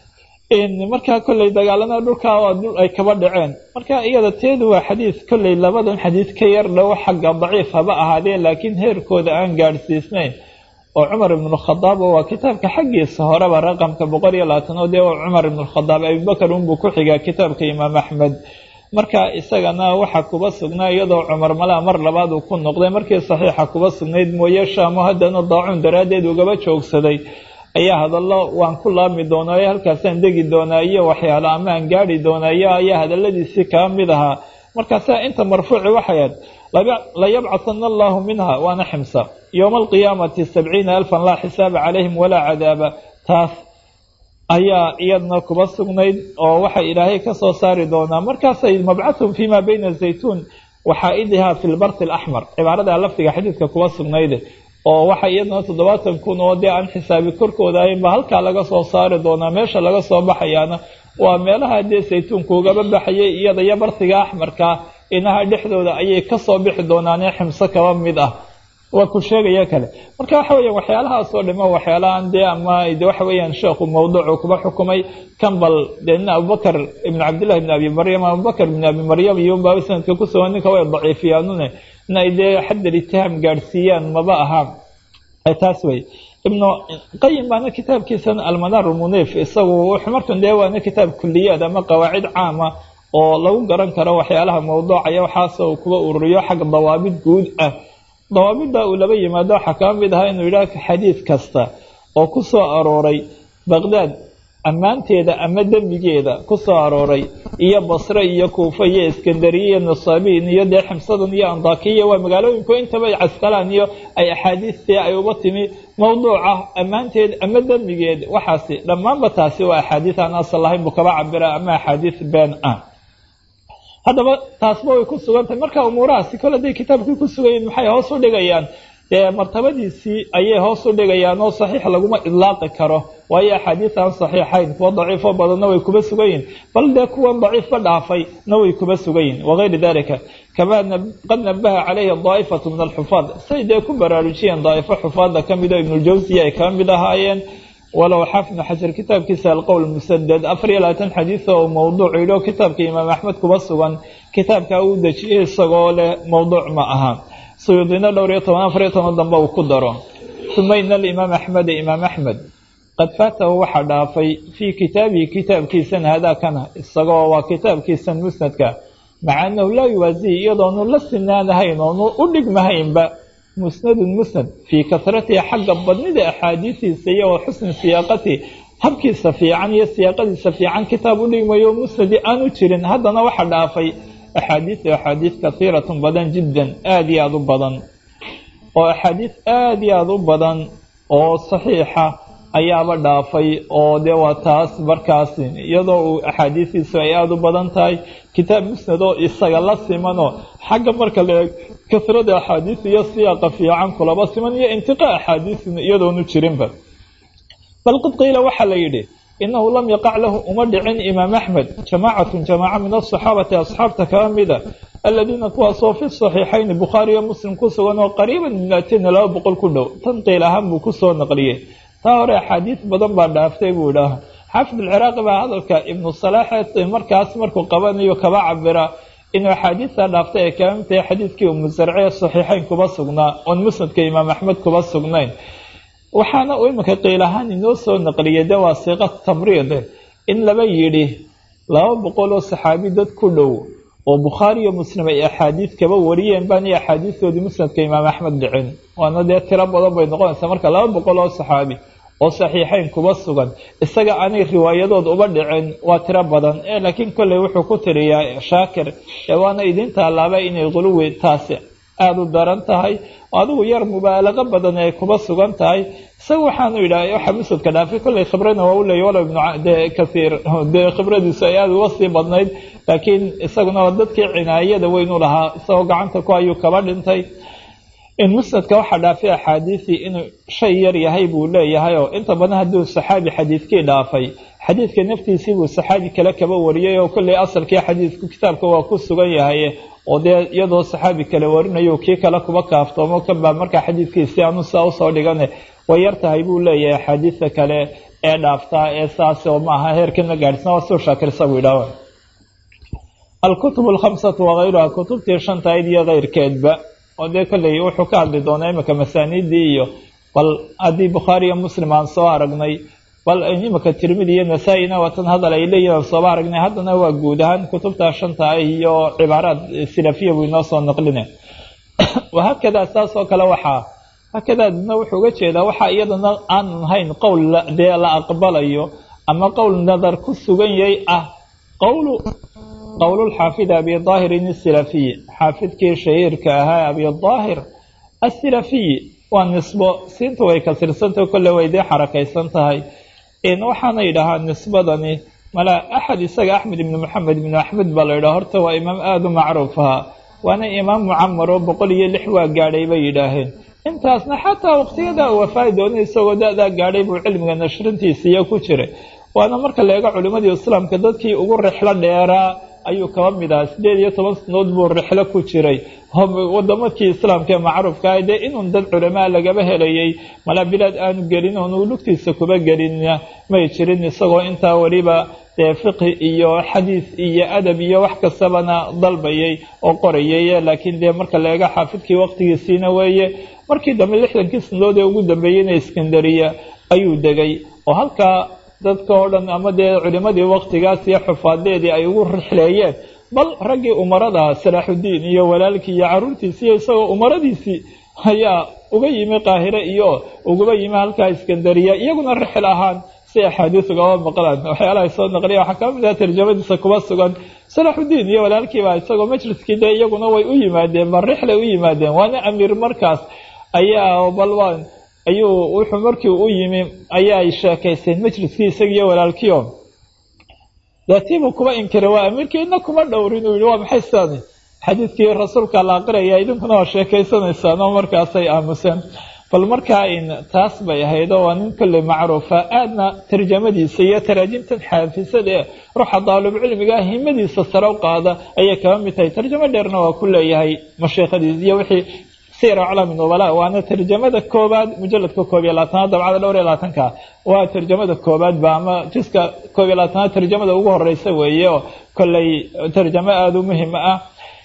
markaa kolley dagaalana dhulkaa waa dhul ay kaba dhaceen marka iyada teedu waa xadiid kolley labadan xadiid ka yar dhow xagga daciif haba ahaadeen laakiin heerkooda aan gaadhsiisnayn oo cumar ibnukhadaab oo waa kitaabka xaggiisa horeba raqamka boqol iyo labaatan oo dee cumar ibnukhadaab abubakar unbuu ku xigaa kitaabka imaam axmed marka isagana waxaa kuba sugnaa iyadoo cumar malaa mar labaad uu ku noqday markii saxiixa kuba sugnayd mooye shaamo haddana daacuun daraaddeed ugaba joogsaday ayaa hadallo waan ku laabmi doonaa ee halkaasaan degi doonaa iyo waxyaalo ama aan gaadhi doonaa iyo ayaa hadalladiisii kaa mid ahaa markaasaa inta marfuuci waxay ahayd layabcahana allahu minha waana ximsa yowma alqiyaamati sabciina alfan laa xisaaba calayhim walaa cadaaba taas ayaa iyadna kuba sugnayd oo waxa ilaahay ka soo saari doonaa markaasay mabcathum fima bayna zaytuun waxaa-idiha fi lbarti alaxmar cibaarada lafdiga xadiidka kuba sugnayde oo waxa iyadana toddobaatan kun oo dee aan xisaabi korkooda ahayn ba halkaa laga soo saari doonaa meesha laga soo baxayaana waa meelaha dee saytuunka ugaba baxayay iyada iyo bartiga axmarka inaha dhexdooda ayay kasoo bixi doonaanee ximso kaba mid ah waa ku sheegaya kale marka waxa weeyaan waxyaalahaasoo dhimo waxyaalahan dee ama de waxa weeyaan sheekhu mawduucu kuba xukumay kambal dee nin abubakar ibn cabdillahi ibn abi maryam abubakar ibn abi maryam iyo unbaa sanadka ku sugan ninka way daciifiyaanune in ay dee xaddal itihaam gaadhsiiyaan maba ahaa taas wey ibnu qayim baana kitaabkiisan almanaar munif isagu wuxuu markan dee waana kitaab kuliyaad ama qawaacid caama oo lagu garan karo waxyaalaha mawduucaya waxaas uu kuba ururiyo xagga dawaabid guud ah dawaabidda uu laba yimaado waxaa kaba mid ahaa inuu yidhaah xadiid kasta oo ku soo arooray baqdaad ammaanteeda ama dembigeeda ku soo arooray iyo basre iyo kuufa iyo iskandariya iyo nasaabiin iyo dee ximsadan iyo andakiya waa magaalooyinku intaba ay caskalaan iyo ay axaadiistii ay uba timi mawduuca ammaanteed ama dembigeed waxaasi dhammaanba taasi waa axaadiis aan asal lahayn buu kaba cabira ama axaadiis been ah haddaba taasba way ku sugan tahay marka umuurahaasi kole haday kitaabkii ku sugan yihin maxay hoos u dhigayaan dee martabadiisii ayay hoos u dhigayaan oo saxiix laguma idlaaqi karo waayo axaadiis aan saxiixayn kuwa daciifo badanna way kuba sugan yihin bal dee kuwan daciifba dhaafay na way kuba sugan yihin wagayri dalika kamaa qad nabaha calayhi daa'ifatu min alxufaad say dee ku baraarujiyeen daa'ifo xufaadda ka mid oo ibnuljawsiya ay kama mid ahaayeen walow xaafid xajar kitaabkiisa alqowl musadad afar iyo labaatan xadiis oo mawduuc yidho kitaabka imaam axmed kuba sugan kitaabka uu dejiyey isagoo leh mawduuc ma aha suyuudina dhowr iyo toban afar iyo toban dambe uu ku daro uma ina alimaam axmeda imaam axmed qad faatahu waxaa dhaafay fii kitaabihi kitaabkiisan haadaakana isagoo waa kitaabkiisan musnadka maca anahu laa yuwaasihi iyadoonu la sinaanahayn oonu u dhigmahaynba musnadun musnad fii kasratihi xagga badnida axaadiisiisa iyo wa xusni siyaaqatihi habkiisa fiican iyo siyaaqadiisa fiican kitaab u dhigmayo musnadi aanu jirin haddana waxa dhaafay axaadiisu axaadiis kasiiratun badan jiddan aada iyo aada u badan oo axaadiis aada iyo aada u badan oo saxiixa ayaaba dhaafay oo dee waa taas markaasi iyadoo uu axaadiisiisu ay aada u badan tahay kitaab musnad oo isaga la simanoo xagga marka la eeg kasrada axaadiis iyo siyaaqa fiican kulaba siman iyo intiqaa axaadiisina iyadoonu jirinba bal qad qiila waxaa la yidhi inahu lam yaqac lahu uma dhicin imaam axmed jamaacatun jamaaca min asaxaabati asxaabta kala mida aladiina kuwaasoo fi saxiixayni bukhaariyo muslim ku sugan oo qariiban min atina laba boqol ku dhow tan qiil ahaan buu kusoo naqliyey taa hore axaadiis badan baa dhaaftay buu idhaaha xaafid alciraaqi baa hadalka ibnu salaaxe markaas markuu qabanayo kaba cabira inuu axaadiista dhaaftay ay kala mid tahay xadiidkii umusarce saxiixayn kuba sugnaa oon musnadka imaam axmed kuba sugnayn waxaana uu iminka qiil ahaan inoo soo naqliyay de waa siiqa tamriide in laba yidhi laba boqol oo saxaabi dad ku dhow oo bukhaari iyo muslim ay axaadiis kaba wariyeen baan iyo axaadiistoodii musnadka imaam axmed dhicin waana dee tiro badan bay noqonaysaa marka laba boqol oo saxaabi oo saxiixayn kuba sugan isaga aanay riwaayadood uba dhicin waa tiro badan ee laakiin kolley wuxuu ku tiriyaa shaakir ee waana idin taalaaba inay quluwi taasi aada u daran tahay adigu yar mubaalago badan ay kuba sugan tahay isaga waxaanu yidhaha waxa musnadka dhaafay kolley khibrana waa u leeyay walow ibnu dee kasiir dee khibradiisu ay aada uga sii badnayd laakiin isaguna waa dadkii cinaayada weynu lahaa isagoo gacanta ku ayuu kaba dhintay in musnadka waxaa dhaafay axaadiisii inuu shay yar yahay buu leeyahay oo inta badan hadduu saxaabi xadiidkii dhaafay xadiidka naftiisii buu saxaabi kale kaba wariyay oo kolley asalkii xadiidku kitaabka waa ku sugan yahay oo dee iyadoo saxaabi kale warinayo kii kale kuba kaaftoomo kabaa markaa xadiidkiisii aanu saa usoo dhigane way yar tahay buu leeyahay axaadiista kale ee dhaaftaa ee saas oo maaha heerkan ma gaadhsna waa suu shaakir isagu yidhaah alkutub alkhamsatu wakayruha kutubtii shantayd iyo keyrkeedba oo dee kolley wuxuu ka hadli doonaa iminka masaaniidii iyo bal haddii bukhaari iyo muslim aan soo aragnay bal iminka tirmidi iyo nasaa-ina waatan hadal ay leeyihin aan sooba aragnay haddana waa guud ahaan kutubta shanta ah iyo cibaaraad silafiya buu inoo soo naqline wahaakadaa saas oo kale waxaa haakadaadna wuxuu uga jeedaa waxaa iyadana aanan hayn qowl dee la aqbalayo ama qowl nadar ku sugan yahay ah qowlu qowlulxaafid abi daahirin asilafiyi xaafidkii shahiirka ahaa abi daahir asilafiyi waa nisbo siinta way kasirsantaho kolle way dee xarakaysan tahay waxaana yidhahaa nisbadani mala axad isaga axmed ibni moxamed ibni axmed baa la yidhaha horta waa imaam aada u macruuf ahaa waana imaam mucamar oo boqol iyo lix waa gaadhay bay yidhaaheen intaasna xataa waqtiyadaa wafaadi doona isagoo da-daa gaadhay buu cilmiga nashrintiisiiyo ku jiray waana marka la eego culimmadii islaamka dadkii ugu rixlo dheeraa ayuu kaba mid ahaa sideed iyo toban sanood buu rixlo ku jiray wadamadkii islaamka ee macruufka ah dee inuun dad culamaa lagaba helayay malaa bilaad aanu gelin oonu lugtiisa kuba gelinna may jirin isagoo intaa weliba dee fiqhi iyo xadiis iyo adab iyo wax kastabana dalbayay oo qorayay laakiin dee marka la eego xaafidkii waqtigiisiina weeye markii dambe lixdankii sanood ee ugu dambeeyeyna iskandariya ayuu degay oo halkaa dadka oo dhan ama dee culimadii waqtigaas iyo xufaadeedii ay ugu rixleeyeen bal raggii umarada salaaxudiin iyo walaalkii iyo caruurtiisii iyo isagoo umaradiisii ayaa uga yimi qaahire iyo ugaba yimi halkaa iskandariya iyaguna rixil ahaan si axaadiis ugaba maqlaan waxyaalaha soo naqliya waxaa kaba mid ah tarjamadiisa kuba sugan salaaxudiin iyo walaalkiiba isagoo majliskii dee iyaguna way u yimaadeen bal rixlay u yimaadeen waana amiir markaas ayaa balwan ayuu wuxuu markii u yimi ayaa sheekaysteen majliskii isagiiyo walaalkiio daatiibuu kuba inkiray waa amiirkii ina kuma dhowrin uu yihi waa maxay sidani xadiidkii rasuulka la aqriyaya idinkuna waa sheekaysanaysaan oo markaasay aamuseen bal markaa in taas bay ahayd oo waa nin kolley macruufa aadna tarjamadiisa iyo taraajimtan xaafisada ee ruuxa daalibcilmiga himadiisa sare u qaada ayay kaba mid tahay tarjamo dheerna waa ku leeyahay masheekhadiis iyo wixii sir aclaami nubala waana tarjamada koobaad mujaladka koob iyo labaatanaad dabcada dhowr iyo labaatanka waa tarjamada koobaad ba ama jiska koob iyo labaatanaad tarjamada ugu horeysa weeye oo kolley tarjamo aada u muhima ah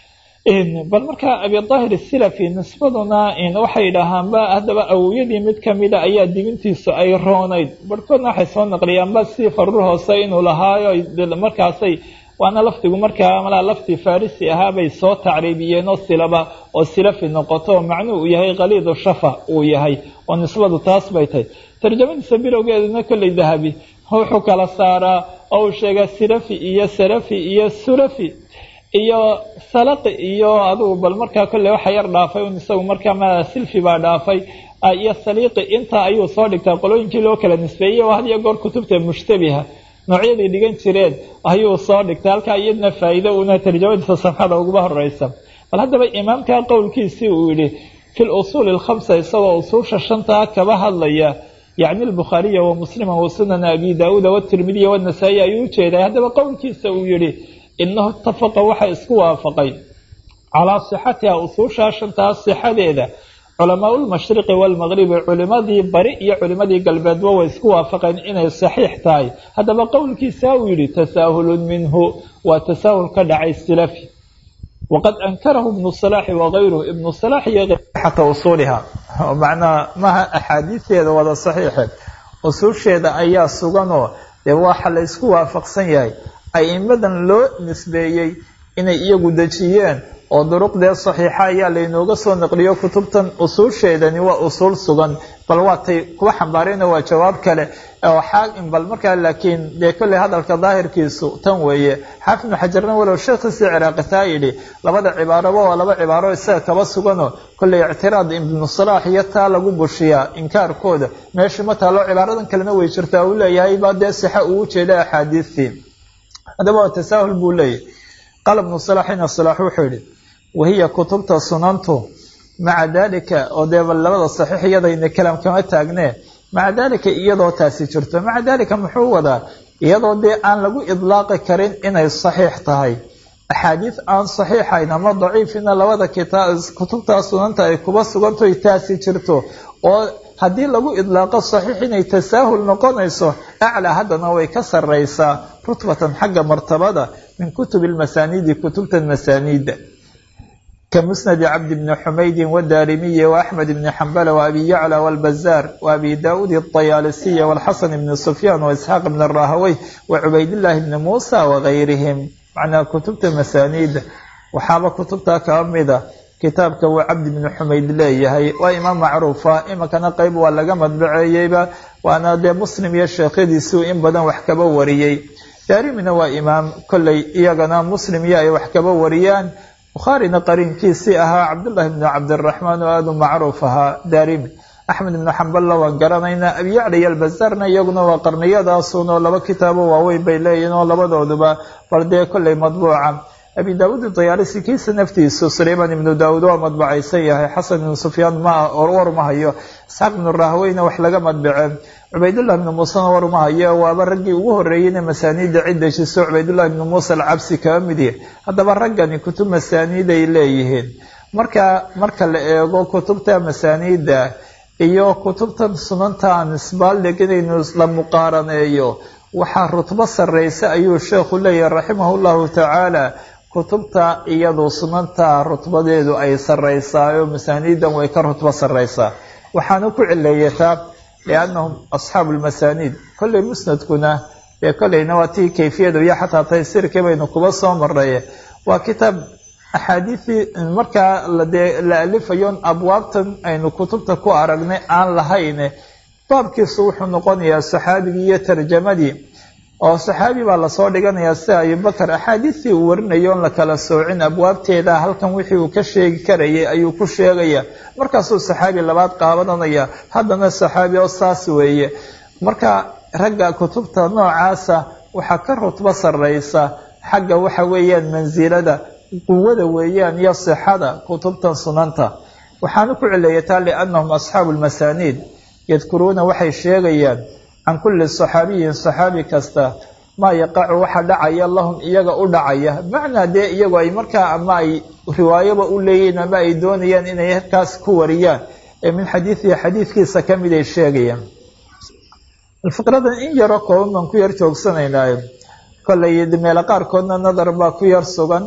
bal marka abidaahir silafi nisbaduna waxay dhahaanba haddaba awowyadii mid kamida ayaa dibintiisu ay roonayd barhkoodna waxay soo naqliyaanba si farur hoose inuu lahaayo markaasay waana lafdigu markaa malaa lafti farisi ahaabay soo tacriibiyeen oo silaba oo silafi noqoto oo macnuu uu yahay khaliidu shafa uu yahay oo nisbadu taas bay tahay tarjamadiisa bilowgeeduna kolley dahabi wuxuu kala saaraa oo uu sheegaa silafi iyo salafi iyo sulafi iyo salaqi iyo adugu bal markaa kolley waxa yar dhaafay un isagu markaa ma silfi baa dhaafay iyo saliiqi intaa ayuu soo dhigtaa qolooyinkii loo kala nisbeeyey oo had iyo goor kutubta mushtabiha noocyaday dhigan jireen ayuu soo dhigtay halkaa iyadna faa'iido una tarjamadiisa safxada uguba horeysa bal haddaba imaamka qowlkiisii uu yihi fi lusuuli alkhamsa isagoo usuusha shantaa kaba hadlaya yacni albukhaariya wa muslima wa sunana abi daauuda watirmidiya wanasaa'i ayuu ujeeday haddaba qowlkiisa uu yihi inahu itafaqa waxa isku waafaqay calaa sixatiha usuushaa shantaa sixadeeda culamaa lmashriqi waalmaqribi culimadii bari iyo culimadii galbeedba way isku waafaqeen inay saxiix tahay haddaba qowlkiisa uu yihi tasaahulun minhu waa tasaahul ka dhacay silafi waqad ankarahu ibnu salaaxi wagayruhu ibnu salaax iyo xata usuuliha macnaha maha axaadiisteeda wada saxiixe usuusheeda ayaa suganoo dee waxa la isku waafaqsan yahay a'imadan loo nisbeeyey inay iyagu dejiyeen oo duruqdee saxiixa ayaa laynooga soo naqliyo kutubtan usuusheedani waa usuul sugan bal waatay kuwa xambaarayna waa jawaab kale oo xaakim bal markaa laakiin dee kolley hadalka daahirkiisu tan weeye xaafid ibnu xajarna walow sheekhiisii ciraaqitaa yidhi labada cibaaraba waa laba cibaaro isaga kaba suganoo kolley ictiraad ibnu salaax iyo taa lagu bushiyaa inkaarkooda meesha ma taalo cibaaradan kalena way jirtaa uu leeyahay baa dee sixa uu ujeeda axaadiistii haddaba waa tasaahul buu leeyahy qaala ibnu salaaxina salaax wuxuu yihi wahiya kutubta sunantu maca dalika oo dee bal labada saxiix iyadayna kalaam kama taagnee maca dalika iyadoo taasi jirto maca dalika muxuu wadaa iyadoo dee aan lagu idlaaqi karin inay saxiix tahay axaadiis aan saxiixayn ama daciifina labada kitaab kutubta sunanta ay kuba sugantoy taasi jirto oo haddii lagu idlaaqo saxiix inay tasaahul noqonayso aclaa haddana way ka sarraysaa rutbatan xagga martabada min kutubi lmasaaniidi kutubtan masaaniida كمسند عبد بن حميد والدارمي وأحمد بن حنبل وأبي يعلى والبزار وأبي داود الطيالسي والحسن بن سفيان وإسحاق بن الراهوي وعبيد الله بن موسى وغيرهم معنى كتبت مسانيد وحاب كتبتها كأمدة kitaabka waa cabdi bnu xumayd leeyahay waa imaam macruufa iminkana qeyb waa laga madbaceeyeyba waana dee muslim iyo sheekhadiisuu in badan wax kaba wariyey daarimina waa imaam kolley iyagana muslim iyo ay wax kaba wariyaan bukhaarina qariinkiisii ahaa cabdullaahi bnu cabdiraxmaan oo aada u macruuf ahaa daarimi axmed ibnu xamballa waan garanaynaa abiyacla iyo albazarna iyaguna waa qarniyadaasun oo laba kitaabo waaweyn bay leeyihin oo labadooduba bal dee kolley madbuuca abi daawuud dayaalisi kiisa naftiisu sulaymaan ibnu daawuud waa madbacaysan yahay xasan ibnu sufyaan ma war ma hayo isxaaq ibnu rahweyna wax laga madbace cubaydullah ibnu muusena war ma hayo waaba raggii ugu horreeyeyna masaaniida cid dejiso cubaydullah ibnu muusa alcabsi kaba mid yahay haddaba raggani kutub masaaniid ay leeyihiin marka marka la eego kutubta masaaniida iyo kutubtan sunanta aan isbaaldig inaynu la muqaaraneeyo waxaa rutbo sarreysa ayuu sheekhu leeyahay raximahu llahu tacaala kutubta iyadu sunanta rutbadeedu ay sarreysaayo masaaniidan way ka rutbo sarreysaa waxaana ku cileeyataa liannahum asxaabu lmasaaniid kolley musnadkuna dee kolleyna waa tii kayfiyadu iyo xataa taysiirkii baynu kuba soo marray waa kitaab axaadiisii markaa ladee la alifayon abwaabtan aynu kutubta ku aragnay aan lahayn baabkiisu wuxuu noqonayaa saxaabigii iyo tarjamadii oo saxaabi baa lasoo dhiganayaa sida abubakar axaadiistii uu warinayo on la kala soocin abwaabteeda halkan wixii uu ka sheegi karayay ayuu ku sheegaya markaasuu saxaabi labaad qaabadanaya haddana saxaabi oo saas weeye marka ragga kutubta noocaasa waxaa ka rutbo sarraysa xagga waxa weeyaan mansilada quwada weeyaan iyo sixada kutubtan sunanta waxaanu ku cileeyataa liannahum asxaabu lmasaaniid yadkuruuna waxay sheegayaan can kulli saxaabiyin saxaabi kasta maa yaqacu waxa dhacaya lahum iyaga u dhacaya macnaa dee iyagu ay markaa ama ay riwaayaba u leeyihiin ama ay doonayaan inay halkaas ku wariyaan ee min xadiidihi xadiidkiisa ka mid ay sheegayaan fikradan in yaroo kooban baan ku yar joogsanaynaayo kollay meelo qaarkoodna nadar baa ku yar sugan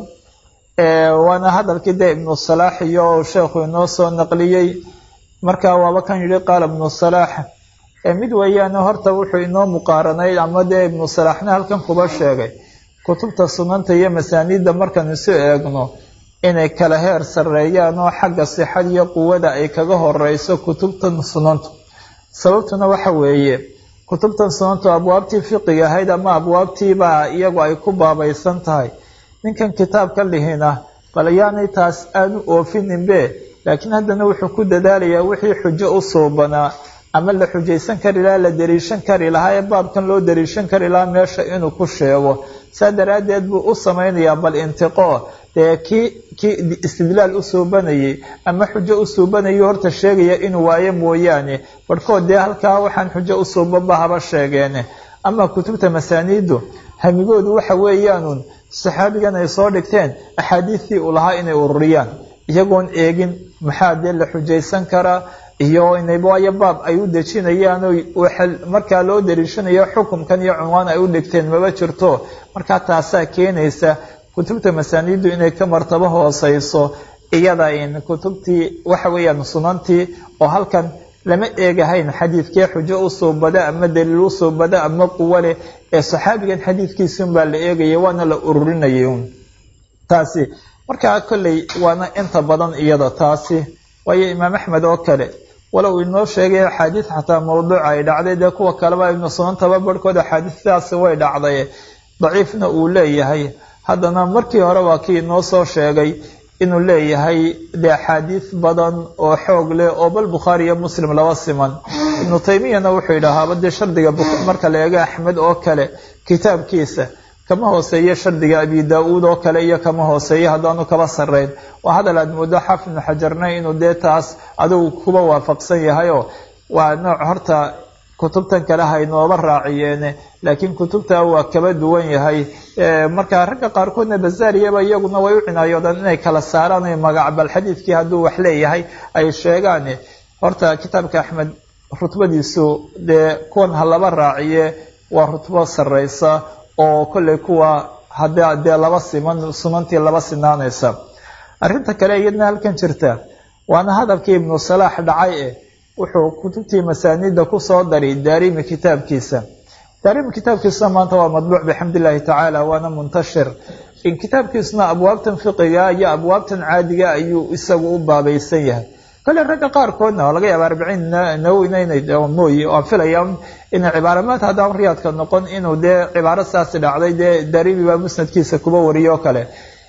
waana hadalkii dee ibnu salaax iyo sheekhu inoo soo naqliyey marka waaba kan yidhi qaala ibnu salaax mid weeyaane horta wuxuu inoo muqaaranay ama dee ibnu salaaxna halkan kuba sheegay kutubta sunanta iyo masaaniidda markaan isu eegno inay kala heer sarreeyaan oo xagga sixad iyo quwada ay kaga horeyso kutubtan sunantu sababtuna waxa weeye kutubtan sunantu abwaabtii fiqiga ahayd ama abwaabtiibaa iyagu ay ku baabaysan tahay ninkan kitaabka lihina bal ayaanay taas aanu oofininbe laakiin haddana wuxuu ku dadaalayaa wixii xujo u suubanaa ama la xujaysan kari lahaa la dariishan kari lahaa ee baabkan loo dariishan kari lahaa meesha inuu ku sheego saa daraaddeed buu u samaynayaa bal intiqoo dee kii kii istidlaal u suubanayay ama xujo u suubanayay horta sheegaya inuu waayo mooyaane barhkood dee halkaa waxaan xujo u suubanba haba sheegeene ama kutubta masaaniiddu hamigoodu waxa weeyaanuun saxaabigan ay soo dhigteen axaadiistii uu lahaa inay ururiyaan iyagoon eegin maxaa dee la xujaysan karaa iyo inaywayo baab ay u dejinayaan o markaa loo dariishanayo xukumkan iyo cunwaan ay u dhigteen maba jirto markaa taasaa keenaysa kutubta masaaniiddu inay ka martabo hooseyso iyada in kutubtii waxa weeyaan sunantii oo halkan lama eegahayn xadiidkee xujo u suubada ama daliil u suubada ama quwo leh ee saxaabigan xadiidkiisun baa la eegaya waana la ururinayay un taasi markaa kolley waana inta badan iyada taasi waayo imaam axmed oo kale walow inoo sheegay axaadiis xataa mawduuca ay dhacday dee kuwa kaleba ibnu sunantaba barhkood axaadiistaasi way dhacday daciifna uu leeyahay haddana markii hore waa kii inoo soo sheegay inuu leeyahay dee axaadiis badan oo xoog leh oo bal bukhaari iyo muslim laba siman ibnu taymiyana wuxuu yidhaahaaba dee shardiga marka la eego axmed oo kale kitaabkiisa kama hooseeyo shardiga abi daa-uud oo kale iyo kama hooseeyo haddaanu kaba sarreyn waa hadal aad moodo xaafid ibnu xajarna inuu dee taas adigu kuba waafaqsan yahayoo waa nooc horta kutubtan kale haynooba raaciyeene laakiin kutubta waa kaba duwan yahay marka ragga qaarkoodna bazaariyaba iyaguna way u cinaayoodaan inay kala saaraan magac bal xadiidkii hadduu wax leeyahay ay sheegaan horta kitaabka axmed rutbadiisu dee kuwan ha laba raaciye waa rutbo sarreysa oo kolley kuwa hadda dee laba siman sunantii laba sinaanaysa arrinta kale iyadna halkan jirta waana hadalkii ibnu salaax dhacay eh wuxuu kutubtii masaaniidda kusoo daray daarimi kitaabkiisa daarimi kitaabkiisuna maanta waa madbuuc bixamd illaahi tacaala waana muntashir in kitaabkiisuna abwaabtan fiqiga iyo abwaabtan caadiga ayuu isagu u baabaysan yahay kole ragga qaarkoodna waa laga yaaba arbiciin nawowina inay mooye waan filaya inay cibaaramaad haddaan riyaadka noqon inuu dee cibaaro saasi dhacday dee daarimi baa musnadkiisa kuba wariyo o kale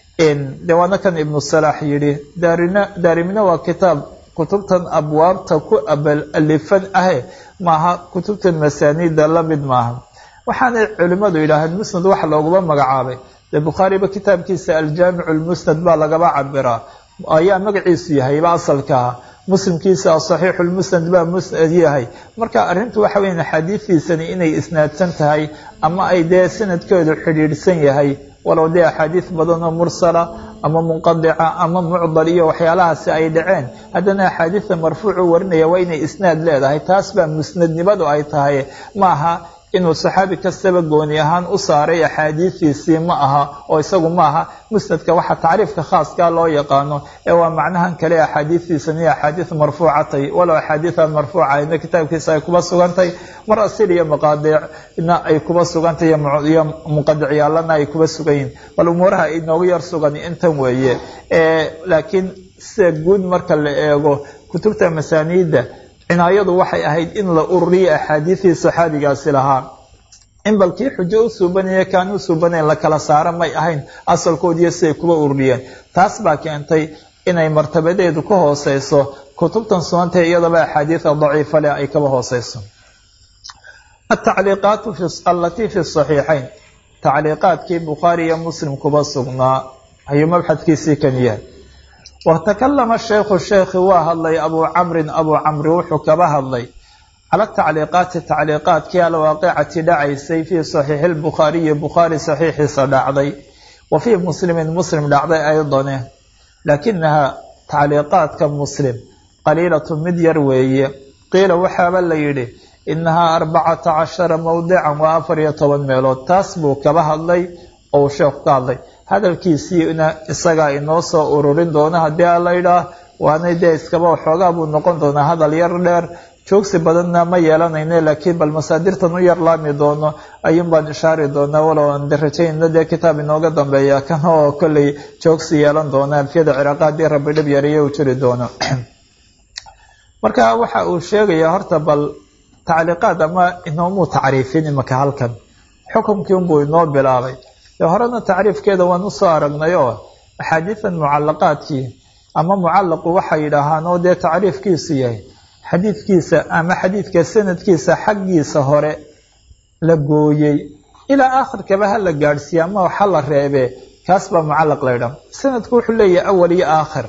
de waana kan ibnu salaax yidhi daarina daarimina waa kitaab kutubtan abwaabta ku alifan ahe maaha kutubtan masaaniida lamid maaha waxaanay culimmadu yidhaaheen musnad waxa looguma magacaabay dee bukhaariba kitaabkiisa aljaamicu lmusnad baa lagaba cabiraa ayaa magaciisu yahayba asalkaa muslimkiisa asaxiixu lmusnad baa musnad yahay marka arrintu waxa weya axaadiistiisani inay isnaadsan tahay ama ay dee sanadkeedu xidhiidhsan yahay walow dee axaadiis badan oo mursala ama munqadica ama mucdal iyo waxyaalahaasi ay dhaceen haddana axaadiista marfuucu warinaya waa inay isnaad leedahay taas baa musnadnimadu ay tahay ma aha inuu saxaabi kastaba gooni ahaan u saaray axaadiistiisii ma aha oo isagu ma aha musnadka waxa tacriifka khaaskaa loo yaqaano ee waa macnahan kale axaadiistiisani axaadiis marfuucatay walow axaadiian marfuucahayna kitaabkiisa ay kuba sugantay mar asil iyo maqaadicna ay kuba sugantay iyo muqadiciyaalana ay kuba sugan yihin bal umuuraha inoogu yar sugan intan weeye laakiin sida guud marka la eego kutubta masaaniidda cinaayadu waxay ahayd in la ururiyo axaadiistii saxaabigaasi lahaa in balkii xujo u suubanaya kaan u suubanayn la kala saaro may ahayn asalkoodiiyo siday kuba ururiyeen taas baa keentay inay martabadeedu ka hooseyso kutubtan sunantee iyadaba axaadiida daciifa leh ay kaba hooseyso atacliiqaatu alatii fi saxiixayn tacliiqaadkii bukhaari iyo muslim kuba sugnaa ayuu mabxadkiisii kan yahay watakalama sheekhu sheekhi waa hadlay abuu camrin abuu camri wuxuu kaba hadlay cala tacliiqaati tacliiqaadkii alwaaqicati dhacaysay fii saxiixi lbukhaariyi bukhaari saxiixiisa dhacday wa fii muslimin muslim dhacday aydane laakinaha tacliiqaadka muslim qaliilatu mid yar weeye qiila waxaaba la yidhi inahaa arbacata cashara mowdican waa afar iyo toban meelood taas buu kaba hadlay oo uu sheekhu ka hadlay hadalkiisiina isagaa inoo soo ururin doona haddii a laydhaah waanay dee iskaba waxoogaa buu noqon doonaa hadal yar dheer joogsi badanna ma yeelanayno laakiin bal masaadirtan u yar laami doono ayuun baan ishaari doonaa walow aan rajayna dee kitaab inooga dambeeya kan oo kolley joogsi yeelan doona alfiyada ciraaqa haddii rabbi dhib yariyo uu jiri doono marka waxa uu sheegayaa horta bal tacliiqaad ama inoomuu tacriifin imaka halkan xukumkii unbuu inoo bilaabay dee horena tacriifkeeda waan usoo aragnay oo axaadiidan mucalaqaadkii ama mucallaqu waxay yidhaahaan oo dee tacriifkiisu yahay xadiidkiisa ama xadiidka sanadkiisa xaggiisa hore la gooyey ilaa aakhirkaba ha la gaadhsiiye ama waxa la reebee kaas baa mucallaq la ydhaha sanadku wuxuu leeyahay awal iyo aakhir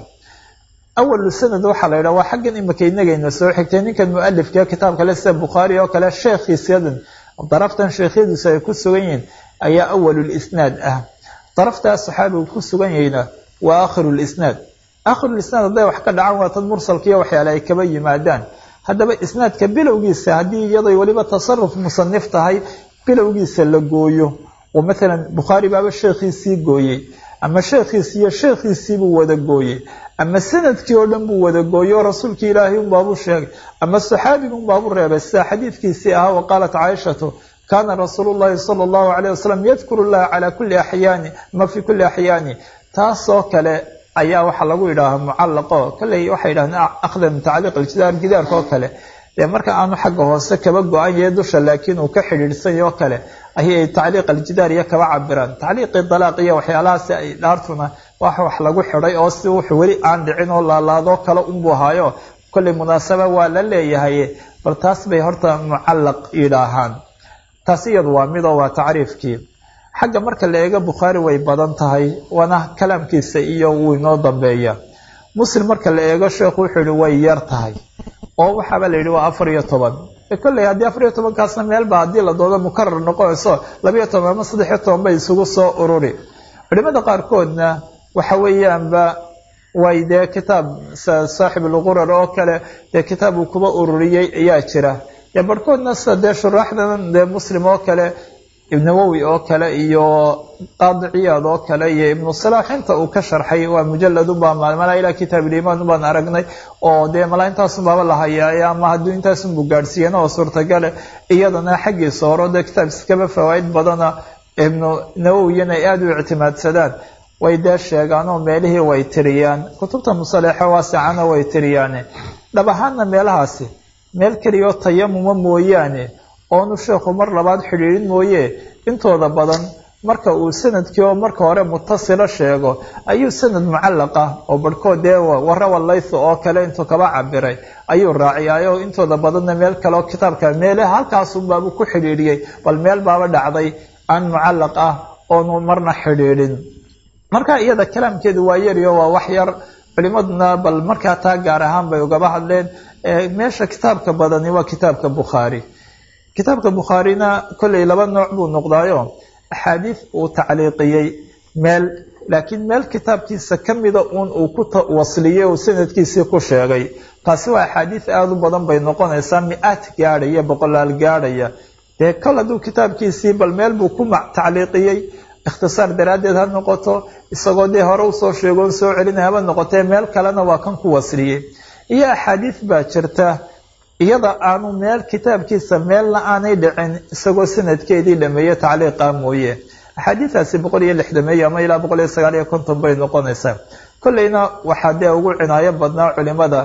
awalu sanad waxaa la yidhaha waa xaggan imika inagayna soo xigtay ninkan mualifka kitaab kale sida bukhaari oo kale sheekhiisyadan daraftan sheekhyadiisu ay ku sugan yihiin ayaa awalulisnaad ah daraftaas saxaabigu ku sugan yahayna waa aakhirulisnaad aakhirulisnaad hadday wax ka dhacaan waa tad mursalkiiyo waxyaale ay kaba yimaadaan haddaba isnaadka bilowgiisa haddii iyaday weliba tasaruf musanif tahay bilowgiisa la gooyo oo maalan bukhaari baaba sheekhiisii gooyey ama sheekhiisi iyo sheekhiisiibuu wada gooyey ama sanadkii oo dhan buu wada gooyey oo rasuulkii ilaahay unbaabuu sheegay ama saxaabiga unbaabuu reebay sida xadiidkiisii ahaa wa qaalat caaishatu kaana rasuulu llahi sala allahu calayh wasalam yadkuru llaha calaa kulli axyaani ama fii kulli axyaani taasoo kale ayaa waxaa lagu yidhaahaa mucallaqo kalley waxay yidhahdeen akhdan min tacliiq aljidaar gidaarka oo kale dee marka aanu xagga hoose kaba go-an yahay dusha laakiin uu ka xidhiidhsany oo kale ayay tacliiq aljidaar iyo kaba cabiraan tacliiqii dalaaq iyo waxyaalahaasi ay dhaartuna wax wax lagu xidhay oo si wuxuu weli aan dhicin oo laalaadoo kale unbuu haayo kolley munaasaba waa la leeyahay bal taas bay horta mucallaq yidhaahaan taas iyadu waa midoo waa tacriifkii xagga marka la eego bukhaari way badan tahay waana kalaamkiisa iyo wuu inoo dambeeya muslim marka la eego sheekhu wuxuu yihi way yar tahay oo waxaaba la yidhi waa afar iyo toban kolley haddii afar iyo tobankaasna meelba haddii la doodo mukarar noqonayso labayo toban ama saddexiyo toban bay isugu soo ururi culimada qaarkoodna waxa weeyaanba way dee kitaab saaxib alqurar oo kale dee kitaab uu kuba ururiyey ayaa jira dee barhkoodna sida dee shuraaxdan dee muslim oo kale ibnawowi oo kale iyo qaadi ciyaad oo kale iyo ibnu salaax inta uu ka sharxay waa mujalad unbaa malaa ilaa kitaab ilimaan ubaan aragnay oo dee malaa intaasunbaaba la hayaaya ama hadduu intaasunbu gaadhsiiyana oo suurtagale iyadana xaggiisa horo dee kitaab iskaba fawaaid badana ibnu nawowiyana ay aada u ictimaadsadaan way dee sheegaan oo meelihii way tiriyaan kutubta musaleexo waasicana way tiriyaane dhab ahaanna meelahaasi meel keliyaoo tayamuma mooyaane oonu sheekhu mar labaad xidhiidhin mooye intooda badan marka uu sanadkii oo marka hore mutasila sheego ayuu sanad mucallaq ah oo barhkood dee warawa laytho oo kale intuu kaba cabiray ayuu raaciyaayo intooda badanna meel kale oo kitaabka meele halkaasunbaabu ku xidhiidhiyey bal meel baaba dhacday aan mucallaq ah oonu marna xidhiidhin marka iyada kalaamkeedu waa yariyo waa wax yar culimaduna bal markaa taa gaar ahaan bay ugaba hadleen meesha kitaabka badani waa kitaabka bukhaari kitaabka bukhaarina kolley laba nooc buu noqdaayo axaadiis uu tacliiqiyey meel laakiin meel kitaabkiisa ka mida uun uu ku wasliyey uu sanadkiisii ku sheegay taasi waa axaadiis aada u badan bay noqonaysaa mi-aad gaadhaya boqolaal gaadhaya dee kol hadduu kitaabkiisii bal meel buu ku tacliiqiyey ikhtisaar daraaddeed ha noqoto isagoo dee hore usoo sheegoon soo celinay haba noqotee meel kalena waa kan ku wasliyey iyo axaadiis baa jirta iyada aanu meel kitaabkiisa meelna aanay dhicin isagoo sanadkeedii dhameeye tacliiqa mooye axaadiidaasi boqol iyo lixdameeye ama ilaa boqol iyo sagaal iyo konton bay noqonaysaa kolleyna waxaa dee ugu cinaayo badnaa culimada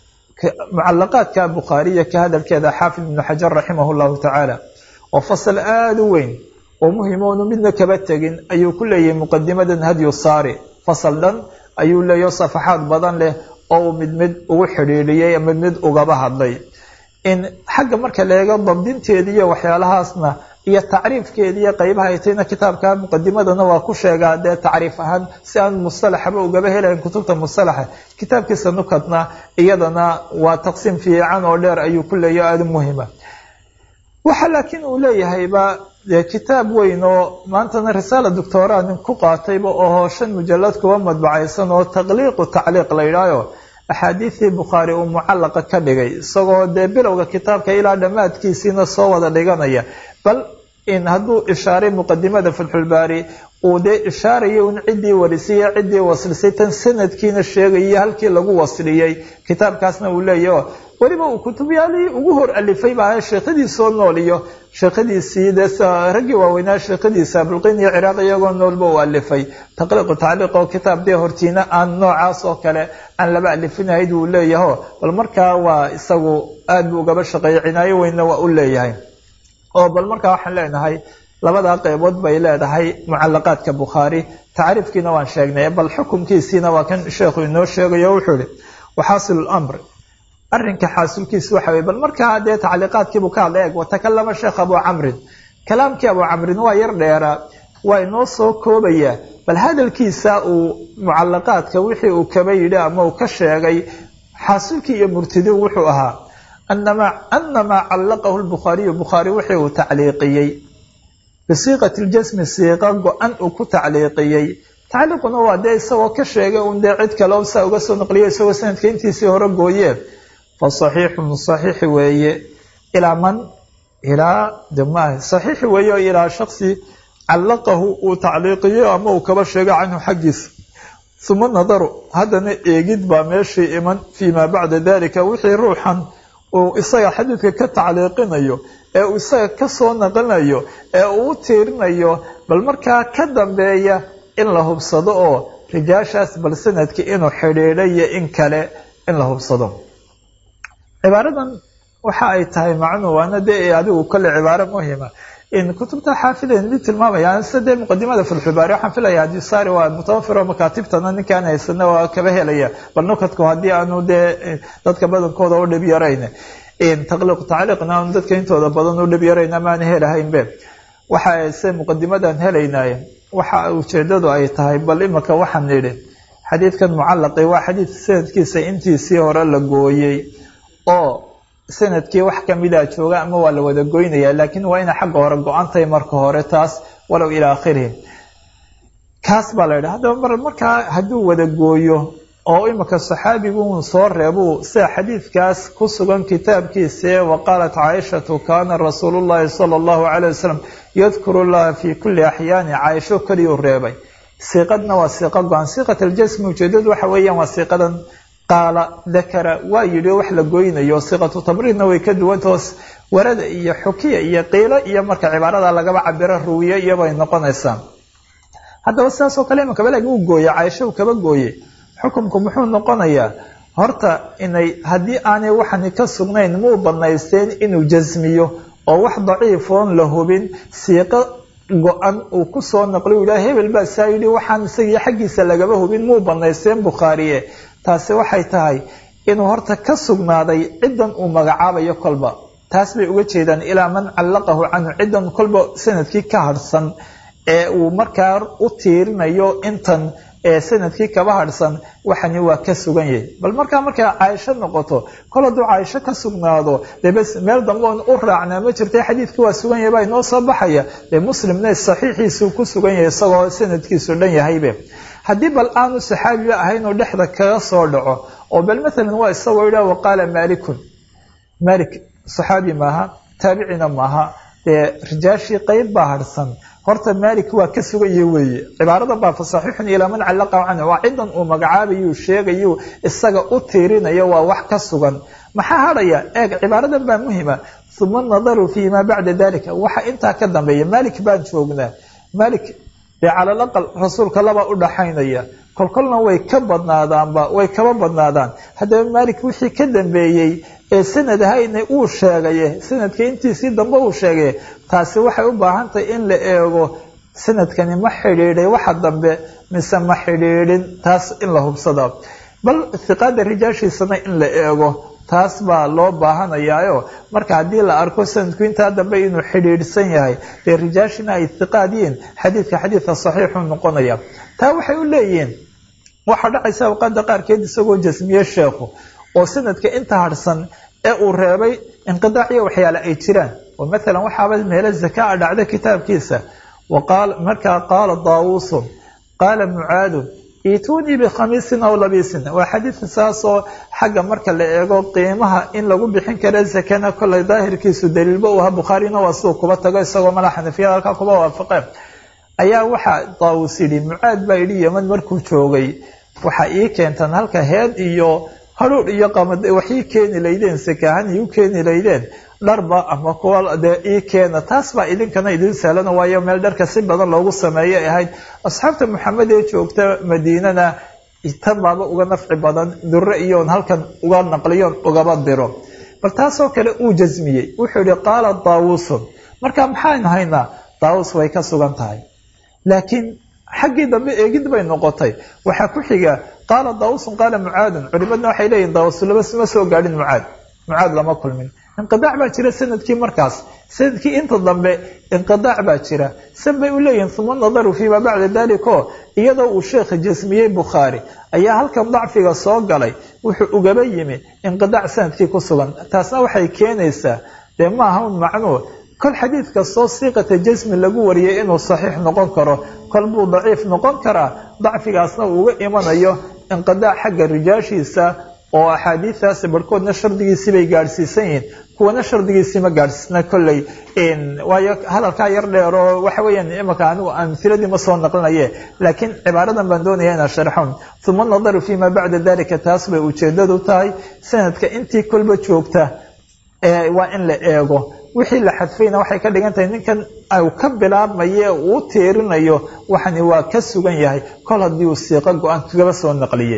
mucalaqaadka bukhaariya ka hadalkeeda xaafid ibnu xajar raximah llahu tacaala oo fasal aada u weyn oo muhimoonu midna kaba tegin ayuu ku leeyahay muqadimadan hadyu saari fasal dhan ayuu leeyaho safaxaad badan leh oo uu mid mid ugu xidhiidhiyey mid mid ugaba hadlay in xagga marka la eego dabdinteeda iyo waxyaalahaasna iyo tacriifkeeda iyo qaybaha ay tayna kitaabka muqadimadana waa ku sheegaa dee tacriif ahaan si aan mustalaxaba ugaba helayn kutubta mustalaxa kitaabkiisa nukadna iyadana waa taqsiim fiican oo dheer ayuu ku leeyahy aada muhima waxa laakiin uu leeyahayba dee kitaab weyn oo maantana risaala doctora nin ku qaatayba oo shan mujalad kuwa madbacaysan oo taqliiqu tacliiq la yidhaayo axaadiidii bukhaari uu mucallaqa ka dhigay isagoo dee bilowga kitaabka ilaa dhammaadkiisiina soo wada dhiganaya bal in hadduu ishaaray muqadimada fatxulbaari uu dee ishaarayo in ciddii warisay ciddii waslisay tan sanadkiina sheegayay halkii lagu wasliyey kitaabkaasna uu leeyahy weliba uu kutubyaalihii ugu hor alifay baa sheekhadiisoo nool iyo sheekhadiisii dee raggii waaweynaa sheekhadiisa abulqin iyo ciraaq iyagoo noolba uu alifay taqliiqu tacliiq oo kitaab dee hortiina aan noocaas oo kale aan laba alifinahayd uu leeyaho bal markaa waa isagu aad buu ugaba shaqeeyay cinaayo weynna waa u leeyahay oo bal markaa waxaan leenahay labadaa qaybood bay leedahay mucalaqaadka bukhaari tacriifkiina waan sheegnay bal xukumkiisiina waa kan sheekhu inoo sheegayo wuxuu ihi waxaasilu lamr arrinka xaasilkiisu waxa weye bal markaa dee tacliiqaadkiibuu ka hadlay eeg watakalama sheekh abu camrin kalaamkii abu camrin waa yar dheeraa waa inoo soo koobaya bal hadalkiisa uu mucalaqaadka wixii uu kaba yidhi ama uu ka sheegay xaasilkii iyo murtidin wuxuu ahaa anamaa callaqahu lbukhaariyu bukhaari wixii uu tacliiqiyey bisiiqati ljasmi siiqa go-an uu ku tacliiqiyey tacliiquna waa dee isagoo ka sheegay un dee cid kale saa uga soo naqliyo isagoo sanadka intiisii hore gooyeen fa saxiixun saxiixi weeye ilaa man ilaa dema saxiixi weeye oo ilaa shaksi callaqahu uu tacliiqiyo ama uu kaba sheego canhu xaggiisa uma nadaru haddana eegid baa meeshii iman fii maa bacda dalika wixii ruuxan uu isaga xadiidka ka tacliiqinayo ee uu isaga kasoo naqlinayo ee uu u tiirinayo bal markaa ka dambeeya in la hubsado oo rijaashaas bal sanadki inuu xidhiidhayo in kale in la hubsado cibaaradan waxa ay tahay macnuu waana dee adigu kole cibaaro muhima in kutubta xaafideyn mid tilmaamayaan sida dee muqadimada fatxulbaari waxaan filaya adisaari waa mutawafir oo makaatibtana ninkaan haysana waa kaba helaya bal nukadku haddii aanu dee dadka badankooda u dhib yarayn taqliiq tacliiqna aanu dadka intooda badan u dhib yarayn amaana helahaynbe waxa se muqadimadan helaynay waxa ujeedadu ay tahay bal imaka waxaan nidhi xadiidkan mucallaqi waa xadiid sanadkiisa intiisii hore la gooyey oo sanadkii wax kamida jooga ama waa la wada goynaya laakiin waa inay xagga hore go-antahay marka hore taas walow ilaa akhirihi kaas baa la yidhi haddaba mar markaa hadduu wada gooyo oo imika saxaabigu un soo reebuu sida xadiidkaas ku sugan kitaabkiisae wa qaalat caaishatu kaana rasuulu llahi sala allahu calay wasalam yadkuru llaha fii kulli axyaani caaisho keliyuu reebay siiqadna waa siiqa go-an siiqat aljasmi ujeedadu waxa weeyaan waa siiqadan qaala dakara waa yidhi wax la goynayo siiqatu tabriidna way ka duwantahoos warada iyo xukiya iyo qiilo iyo marka cibaarada lagaba cabiro ruwiye iyobay noqonaysaa haddaba sidaas oo kale imika balag uu gooye caaisho uu kaba gooye xukumku muxuu noqonayaa horta inay haddii aanay waxani ka sugnayn muu banaysteen inuu jasmiyo oo wax daciifoon la hubin siiqo go-an uu kusoo naqliy yidhaha hebel baa saa yidhi waxaan isagii xaggiisa lagaba hubin muu banaysteen bukhaariye taasi waxay tahay inuu horta ka sugnaaday ciddan uu magacaabayo kolba taas bay uga jeedaan ilaa man callaqahu canhu ciddan kolba sanadkii ka harhsan ee uu markaa u tiirinayo intan ee sanadkii kaba harhsan waxani waa ka sugan yahay bal markaa markay caaisho noqoto kol hadduu caaisho ka sugnaado dee bes meel dambe oon u raacnaa ma jirta xadiidkii waa sugan yahay baa inoo soo baxaya dee muslimna saxiixiisuu ku sugan yahay isagoo sanadkiisu dhan yahaybe haddii bal aanu saxaabiba ahayn oo dhexda kaga soo dhaco oo bal maalan waa isagoo yidhah waqaala maalikun maalik saxaabi maaha taabicina maaha dee rijaashii qeyb baa harhsan horta maalik waa ka sugaya weeye cibaarada baa fa saxiixun ilaa man callaqa canhu waa cidan uu magacaabayuu sheegayu isaga u tiirinayo waa wax ka sugan maxaa hadhaya eeg cibaaradan baa muhima uma nadaru fii maa bacda dalika waxa intaa ka dambeeya maalik baan joognaa maalik dee calal aqal rasuulka labaa u dhaxaynaya kolkolna way ka badnaadaanba way kaba badnaadaan haddaba maalik wixii ka dambeeyey ee sanad ahayna uu sheegaye sanadka intiisii dambe uu sheegay taasi waxay u baahan tahay in la eego sanadkani ma xidhiidhay waxa dambe mise ma xidhiidhin taas in la hubsada bal hiqaada rijaashiisana in la eego taas baa loo baahanayaayo marka haddii la arko sanadku intaa dambe inuu xidhiidhsan yahay dee rijaashina ay istiqaad yihiin xadiidka xadiidka saxiixu noqonaya taa waxay u leeyihiin waxaa dhacaysa awqaada qaarkeed isagoo jasmiye sheekhu oo sanadka inta harhsan ee uu reebay inqidaaciyo waxyaale ay jiraan oo maalan waxaaba meelo zakaa dhacda kitaabkiisa markaa qaala daawuusun qaala mucaadun iituunii bikhamiisin aw labiisin waa xadiidka saasoo xagga marka la eego qiimaha in lagu bixin kara zakana kollay daahirkiisu daliilba u aha bukhaarina waa siduu kuba tago isagoo mala xanafiyada halkaa kuba waafaqeen ayaa waxaa daawuus yidhi mucaad baa yidhi yeman markuu joogay waxaa ii keentaan halka heed iyo hadhuudh iyo qamad wax ii keeni laydeen sakaahan ii u keeni laydeen dharba ama kuwa dee ii keena taas baa idinkana idin sahlana waayo meel dharka si badan loogu sameeyay ahayd asxaabta maxamed ee joogta madiinana tan baaba uga nafci badan dure iyoon halkan uga naqliyoon ugaba diro bal taasoo kale uu jasmiyey wuxuu yihi qaala daawuusun marka maxaan haynaa daawus way ka sugan tahay laakiin xaggii dambe eegid bay noqotay waxaa ku xiga qaala daawusun qaala mucaadun culimadna waxay leeyihin daawus laba ma soo gaadhin mucaad mucaad lama kulmin inqidaac baa jira sanadkii markaas sanadkii inta dambe inqidaac baa jira san bay u leeyihin uma nadaru fiima bacda dalik o iyadoo uu sheekha jasmiyey bukhaari ayaa halkan dacfiga soo galay wuxuu ugaba yimi inqidaac sanadkii ku sugan taasna waxay keenaysaa dee ma aha un macnuu kol xadiid kastoo siiqata jasmi lagu wariyay inuu saxiix noqon karo kol buu daciif noqon karaa dacfigaasna uu uga imanayo inqidaac xagga rijaashiisa oo axaadiidaasi barhkoodna shardigiisii bay gaadhsiisan yihiin kuwana shardigiisii ma gaadhsiisna kolley waayo hadalkaa yar dheer oo waxa weeyaan imaka anigu amhiladii ma soo naqlinaye laakiin cibaaradan baan doonaya inaan sharxon uma nadaru fima bacda dalika taas bay ujeedadu tahay sanadka intii kolba joogta waa in la eego wixii la xadfayna waxay ka dhigan tahay ninkan u ka bilaabmaye uu tiirinayo waxani waa ka sugan yahay kol haddii uu siiqo go-aan kagaba soo naqliyey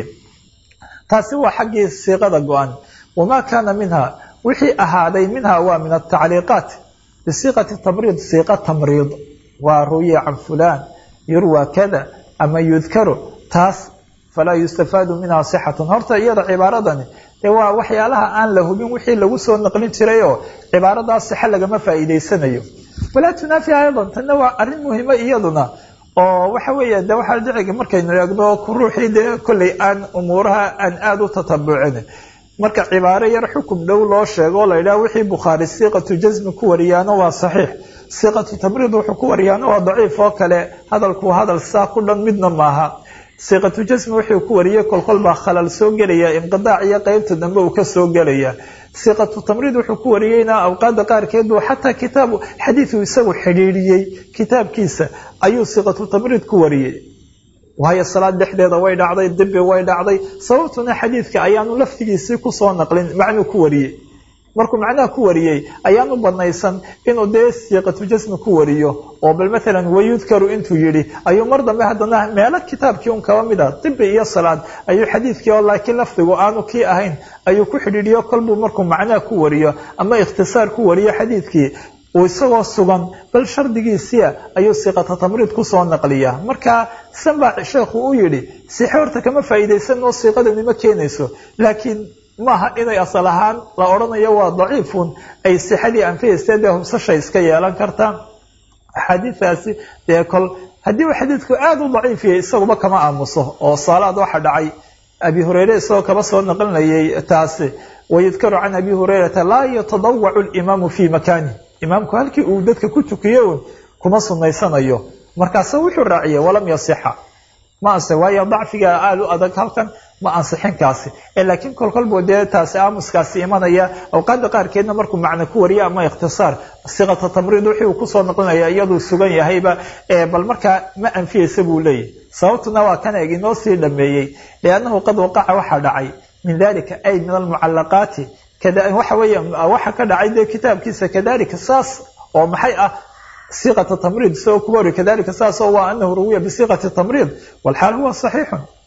taasi waa xaggii siiqada go-an wamaa kaana minha wixii ahaaday minha waa min atacliiqaat bisiiqati tamriid siiqa tamriid waa ruwiya can fulaan yurwa kada ama yudkaru taas falaa yustafaadu minha sixatun horta iyada cibaaradani dee waa waxyaalaha aan la hubin wixii lagu soo naqlin jiray oo cibaaradaas sixe lagama faa'iidaysanayo walaa tunaafi aydan tanna waa arrin muhiima iyaduna oo waxa weeya de waxaa dhici markaynu eegno ruuxii dee kolley aan umuuraha aan aada u tatabucin marka cibaaro yar xukum dhow loo sheego o la yidhaha wixii bukhaari siiqatu jasmi ku wariyaana waa saxiix siiqatu tamriid wuxuu ku wariyaana waa daciif oo kale hadalku hadal saa ku dhan midna maaha siiqatu jasmi wuxuu ku wariyey kolkol baa khalal soo gelaya inqidaac iyo qeybta dambe uu ka soo gelaya siiqatu tamriid wuxuu ku wariyeyna awqaada qaarkeed buu xataa kitaabu xadiidu isagu xidhiidhiyey kitaabkiisa ayuu siiqatu tamriid ku wariyey waayo salaad dhexdeeda way dhacday dibi way dhacday sababtuna xadiidka ayaanu laftigiisii kusoo naqlin macnuu ku wariyey markuu macnaha ku wariyey ayaanu banaysan inuu dee siiqatu jasmi ku wariyo oo bal maalan wayudkaru intuu yidhi ayuu mar dambe haddana meelo kitaabkii un kaba mid a dibi iyo salaad ayuu xadiidkii oo laakiin lafdigu aanu kii ahayn ayuu ku xidhiidhiyo kolbuu markuu macnaha ku wariyo ama ikhtisaar ku wariyo xadiidkii uu isagoo sugan bal shardigiisia ayuu siiqata tamriid kusoo naqliya marka san baa sheekhu u yidhi sixe horta kama faa'iidaysan oo siiqadani ma keenayso laakiin maaha inay asal ahaan la odhanayo waa daciifun ay sixadii anfihayste dee hubsasha iska yeelan kartaa axaadiidaasi dee kol haddii uu xadiidku aada u daciif yahay isaguba kama aamuso oo saalaad waxa dhacay abi hureyre isagoo kaba soo naqlinayay taasi wayudkaru can abi hureyrata laa yatadawacu limaamu fii makaani imaamku halkii uu dadka ku tukiye un kuma sunaysanayo markaase wuxuu raaciyey walam yasixa ma anse waayo dacfiga aada u adag halkan ma ansixinkaasi laakiin kolkolbu dee taasi aamuskaasi imanaya awqaada qaarkeedna markuu macno ku wariyo ama ikhtisaar siqata tamriid wixii uu kusoo noqlinaya iyaduu sugan yahayba bal markaa ma anfiyeysa buu leeyahy sababtuna waa kan eeg inoo sii dhameeyey liannahu qad waqaca waxaa dhacay min dalika ay min almucalaqaati waxa weeye waxa ka dhacay dee kitaabkiisa kadalika saas oo maxay ah siiqata tamriid isagoo kuba wari kadalika saas oo waa anahu ruwiya bisiiqati tamriid walxaal huwa saxiixun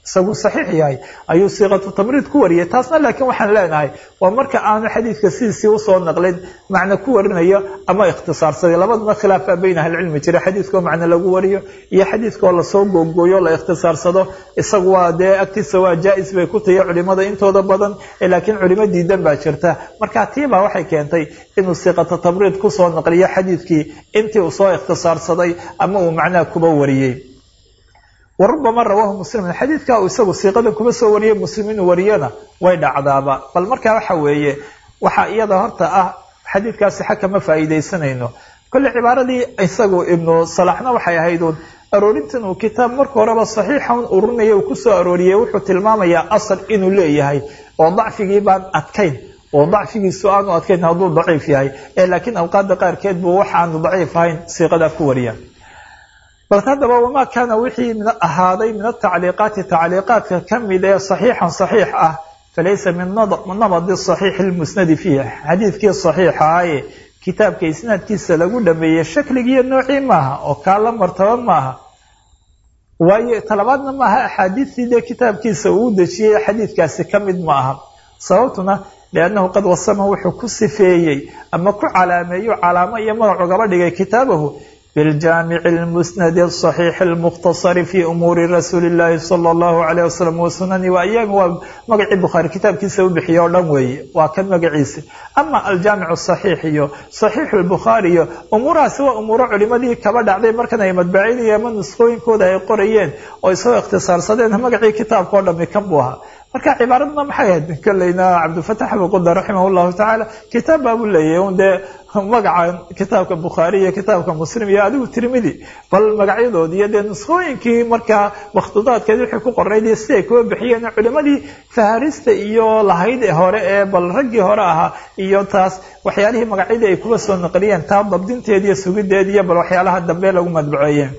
isagu saxiix yahay ayuu siiqatu tamriid ku wariyay taasna laakiin waxaan leenahay waa marka aanu xadiidka sidiisii usoo naqlin macno ku warinayo ama ikhtisaarsaday labaduna khilaafaa bayna ahlicilmi jira xadiidkao macno lagu wariyo iyo xadiidkaoo lasoo googooyo la ikhtisaarsado isagu waa dee agtiisa waa jaa-is bay ku tahiy culimada intooda badan laakiin culimo diidan baa jirta marka tiibaa waxay keentay inuu siiqata tamriid kusoo naqliyo xadiidkii intii uu soo ikhtisaarsaday ama uu macnaha kuba wariyey warubama rawaahu muslimin xadiidka uu isagu siiqadan kuma soo wariyey muslim inuu wariyona way dhacdaaba bal markaa waxa weeye waxaa iyada horta ah xadiidkaasi xag kama faa'iidaysanayno kolle cibaaradii isagu ibnu salaxna waxay ahayd uun aroorintan uu kitaab marka horeba saxiixa un ururinaya uu kusoo arooriyey wuxuu tilmaamayaa asal inuu leeyahay oo dacfigii baan adkayn oo dacfigiisu aanu adkayn hadduu daciif yahay ee laakiin awqaada qaarkeed buu waxa aanu daciif ahayn siiqadaa ku wariya bal haddaba wamaa kaana wixii ahaaday min atacliiqaati tacliiqaadka ka mid ee saxiixan saxiix ah falaysa min nabadi saxiixi lmusnadi fiih xadiidkii saxiixa aye kitaabka isnaadkiisa lagu dhameeyey shakligiiyo noocii maaha oo kaa la martaba maaha waayo talabaadna maaha axaadiistii dee kitaabkiisa uu dejiyey xadiidkaasi ka mid ma aha sababtuna liannahu qad wasama wuxuu ku sifeeyey ama ku calaameeyo calaamo iyo magac ugaba dhigay kitaabahu biljaamici lmusnadi asaxiixi almukhtasari fi umuuri rasuuli llahi sala allahu alayh wasalam wasunani wa ayaami waa magacii bukhaari kitaabkiisa u bixiye oo dhan weeye waa kan magaciisa ama aljaamicu saxiix iyo saxiixu lbukhaari iyo umuurahaasi waa umuuro culimadii kaba dhacday markan ay madbacinaya ama nusqooyinkooda ay qorayeen oo isagoo ikhtisaarsadeen magacii kitaabka o dhami kan buu ahaa marka cibaaradna maxay ahayd kolleyna cabdilfatax abuquda raximah llahu tacaala kitaab baa buu leeyahy un dee magaca kitaabka bukhaari iyo kitaabka muslim iyo adigu tirmidi bal magacyadoodi iyo dee nuskhooyinkii markaa makhduudaadkeed wixii ku qornayd iyo siday kuwa bixiyeen culimadii faharista iyo lahayd hore ee bal raggii hore ahaa iyo taas waxyaalihii magacyadii ay kuwa soo naqliyeen taa dabdinteed iyo sugideed iyo bal waxyaalaha dambe lagu madbaceeyeen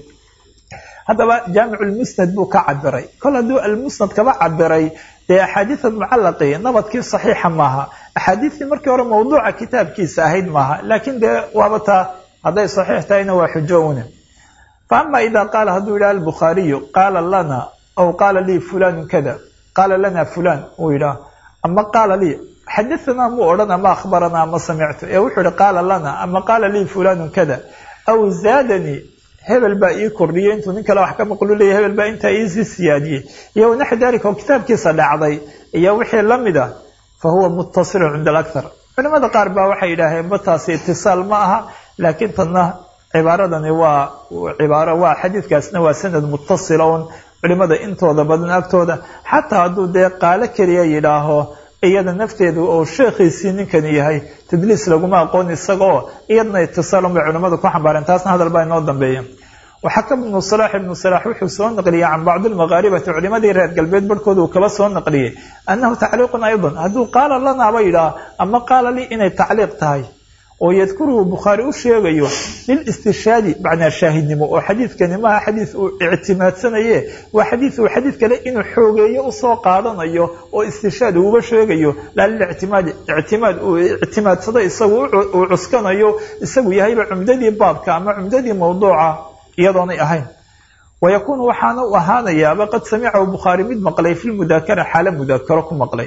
haddaba jaamicu lmusnad buu ka cabiray kol hadduu almusnad kaba cabiray dee axaadiida mucalaqi nabadkii saxiixa maaha axaadiistii markii hore mawduuca kitaabkiisa ahayd maaha laakiin dee waaba taa hadday saxiix tahayna waa xujo une fa ama ida qaala hadduu yidhaha albukhaariyu qaala lana aw qaala lii fulanu kada qaala lana fulan uu yidhaah ama qaala lii xadaanaa muu odhan ama akhbaranaa ama samictu ee wuxuu yihi qaala lana ama qaala lii fulanu kada aw zaadanii hebel baa ii kordhiyey intuu nin kale wax ka maqlu leeya hebel baa intaa iisii siyaadiyey iyo wanaxwi dalika oo kitaabkiisa dhacday iyo wixii lamid ah fa huwa muttasilun cinda alakthar culimada qaar baa waxay yidhaaheen ba taasi itisaal ma aha laakiin tanna cibaaradani waa cibaaro waa xadiidkaasna waa sanad muttasila un culimada intooda badan agtooda xataa hadduu dee qaalo keliya yidhaaho iyada nafteedu oo sheekhiisii ninkani yahay tadliis laguma aqoon isagaoo iyadna itisaalun bay culimmadu ku xambaareen taasna hadal baa inoo dambeeya waxaka ibnu salaax ibnu salaax wuxuu soo naqliyey can bacdi lmaqaaribati culimadii reer galbeed barhkooda uu kaba soo naqliyey annahu tacliiqun aydan hadduu qaala lanaaba yidhaah ama qaala lii inay tacliiq tahay oo yadkuruhu bukhaari u sheegayo lilistishaadi macnaa shaahidnimo oo xadiidkani maaha xadiid uu ictimaadsanaye waa xadiid uu xadiid kale inuu xoogeeyo usoo qaadanayo oo istishaad uuba sheegayo laa lilictimaadi ictimaad uu ictimaadsado isagu uu cuskanayo isagu yahayba cumdadii baabka ama cumdadii mawduuca iyadoonay ahayn wayakuunu waxaana u ahaanayaaba qad samicahu bukhaari mid maqlay fi lmudaakara xaalo mudaakaro ku maqlay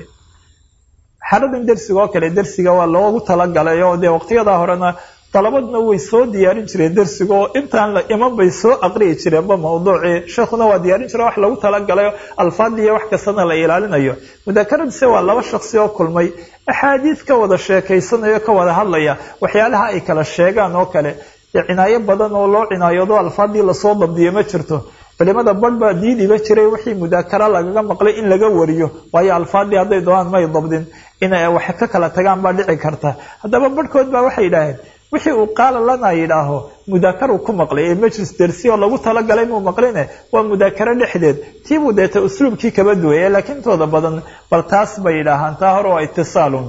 xaaladan dersiga oo kale dersiga waa loogu talagalay oo dee waqtiyadaa horena dalabadna way soo diyaarin jireen dersiga oo intaan la iman bay soo aqriyi jireenba mawduucii sheekhuna waa diyaarin jire wax lagu talagalay alfaadiiyo wax kastana la ilaalinayo mudaakaradiise waa laba shaksi oo kulmay axaadiid ka wada sheekaysanayo ka wada hadlaya waxyaalaha ay kala sheegaan oo kale cinaayo badan oo loo cinaayoodo alfaadii lasoo dabdiyo ma jirto culimada badh baa diidiba jiray wixii mudaakara lagaga maqlay in laga wariyo waayo alfaadii hadday doonaan may dabdin inay wax ka kala tagaan baa dhici karta haddaba badhkood baa waxay yidhaaheen wixii uu qaala lana yidhaaho mudaakaru ku maqlay ee majlis dersi oo lagu talagalay muu maqline waa mudaakaro dhexdeed tiibuu deeta usluubkii kaba duwaya laakiin intooda badan bal taas bay yidhaahaan taa hore waa itisaalun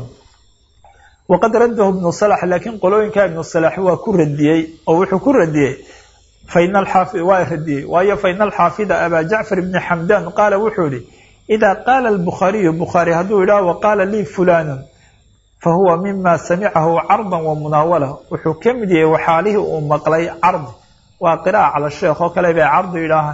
waqad raddahu ibnu salax laakiin qolooyinka ibnu salax waa ku radiyey oo wuxuu ku radiyey faina alxaafi waa radiyey waayo faina alxaafida abaa jacfar ibni xamdan qaala wuxuu yihi idaa qaala albukhaariyu bukhaari hadduu yidhaah waqaala lii fulanun fahuwa mima samicahu cardan wa munaawala wuxuu ka mid yahay waxaalihii uu maqlay cardi waa qiraa'a cala sheekh oo kale bay cardi yidhaahaan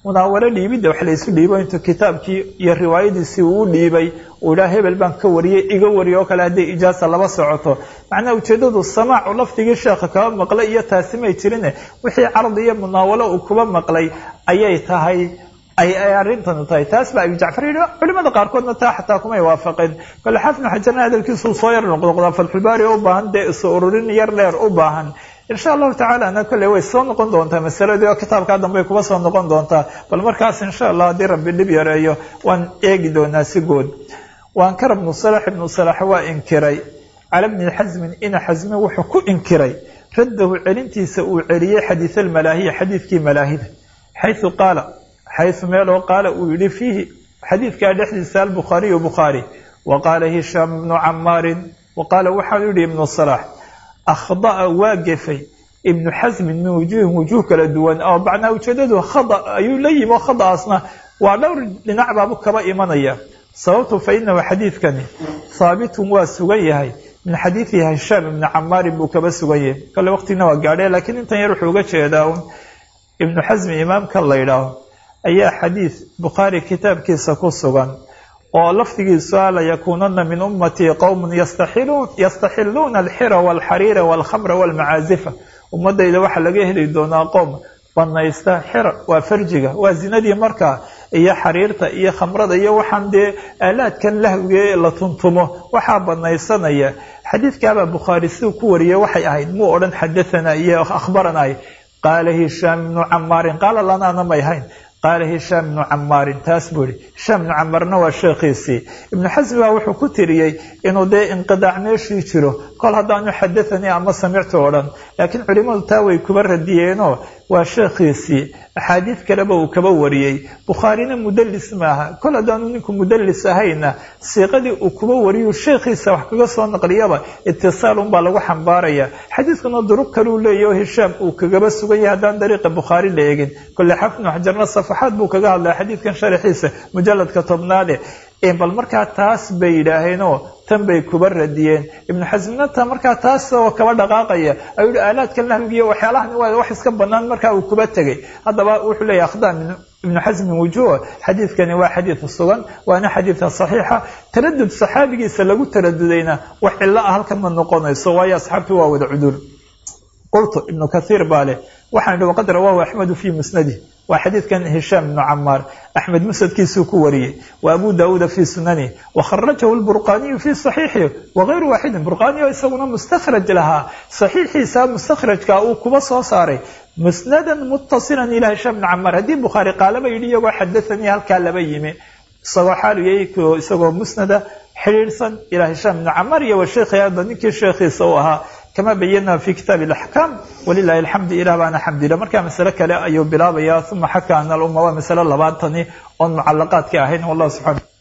munaawalo dhiibidda wax laysu dhiibo intuu kitaabkii iyo riwaayadiisii uu dhiibay uu idhaha hebel baan ka wariyey iga wariyo oo kale hadday ijaasa laba socoto macnaha ujeeddadu samaacu lafdigii sheekha kaba maqlay iyo taasi may jirine wixii cardi iyo munaawalo uu kuba maqlay ayay tahay ay ay arrintanu tahay taas baa abi jacfar yidhi culimada qaarkoodna taa xataa kumay waafaqeen kole xaafid xajarna hadalkiisuu soo yar noqnoqdaa fatxulbaari u baahan dee isu ururin yar dheer u baahan insha allahu tacaala ana kolley way soo noqon doontaa masaladii oo kitaabkaa dambey kuba soo noqon doontaa bal markaas insha allah haddii rabbi dhib yareeyo waan eegi doonaa si good waankara ibnu salax ibnu salax waa inkiray cala bni xasmin ina xasmi wuxuu ku inkiray raddahu celintiisa uu celiyey xadiid almalaahiya xadiidkii malaahida xaysu qaala xaysu meeloo qaala uu yihi fiihi xadiidkaa dhexdiisa albukhaariyu bukhaari wa qaala hishaam ibnu camaarin wa qaala waxau yihi ibnu salax akhda'a waa gefay ibnu xasmin min wujuuhin wujuuh kala duwan oo macnaa ujeedadu khada ayuu la yimi oo khada'aasna waa dhowr dhinac baabu kaba imanaya sababtu fa inahu xadiidkani haabitun waa sugan yahay min xadiidi hishaam ibni camaarin buu kaba sugan yahay kale waqtigina waa gaadhe laakiin intan yar wuxuu uga jeedaa un ibnu xasmi imaamka la ydhaaho ayaa xadiid bukhaari kitaabkiisa ku sugan oo lafdigiisu a layakuunana min ummatii qowmun yastaxiluuna alxira walxariira walkhamra walmacaazifa ummadayda waxaa laga heli doonaa qowm banaysta xira waa farjiga waa zinadii markaa iyo xariirta iyo khamrada iyo waxaan dee aalaadkan lahwige la tuntumo waxaa banaysanaya xadiidkaabaa bukhaari siduu ku wariyey waxay ahayd muu odhan xadathana iyo akhbaranay qaala hishaam ibnu camaarin qaala lanaana may hayn qaala hishaam ibnu camaarin taas buu yihi hishaam ibnu camaarna waa sheekhiisii ibnu xasmi baa wuxuu ku tiriyey inuu dee inqidaac meeshii jiro kol haddaanu xadathanii ama samictu o dhan laakiin culimadu taa way kuba radiyeenoo waa sheekhiisii axaadiid kaleba uu kaba wariyey bukhaarina mudalis maaha kol haddaanu ninku mudalis ahayna siiqadii uu kuba wariyuu sheekhiisa wax kaga soo naqliyaba itisaal unbaa lagu xambaaraya xadiidkuna duruq kaluu leeyahy oo hishaam uu kagaba sugan yahay haddaan dariiqa bukhaari la eegin kole xafnu xajarna safaxaad buu kaga hadlaya xadiidkan sharaxiisa mujaladka tobnaade bal markaa taas bay yidhaaheenoo tan bay kuba radiyeen ibnu xasmina ta markaa taas oo kaba dhaqaaqaya ayuu yihi aalaadkan lahwigiiyo waxyaalahan waa wax iska banaan markaa uu kuba tegay haddaba wuxuu leeyahy akhda ibnu xasmin wujuh xadiidkani waa xadiid sugan waana xadiidka saxiixa taradud saxaabigiisa lagu taradudayna wax cilo ah halkan ma noqonayso waayo asxaabtu waa wada cuduul qultu ibnu kathiir baa leh waxaan ihi waqad rawaahu axmedu fii musnadih waa xadiidkan hishaam ibnu camaar axmed musnadkiisuu ku wariyey wa abu daauuda fii sunani wakharajahu lburqaaniyu fii saxiixi wagayru waaxidin burqaaniyo isaguna mustakhraj lahaa saxiixiisa mustakhrajka uu kuba soo saaray musnadan muttasilan ilaa hishaam ibnu camaar haddii bukhaari qaalaba yidhi iyagoo xadathanii halkaa laba yimi isagoo xaaliyay isagoo musnada xidhiidhsan ilaa hishaam ibnu camaar iyo wa sheekhi hadda ninkii sheekhiisa u ahaa kama bayana fi kitaab اlaxkaam walilahi alxamdu ilah baana xamdila markaa masale kale ayuu bilaabaya uma xaka ana alumma waa masale labaatani oon mucalaqaadka ahayn wallah subxana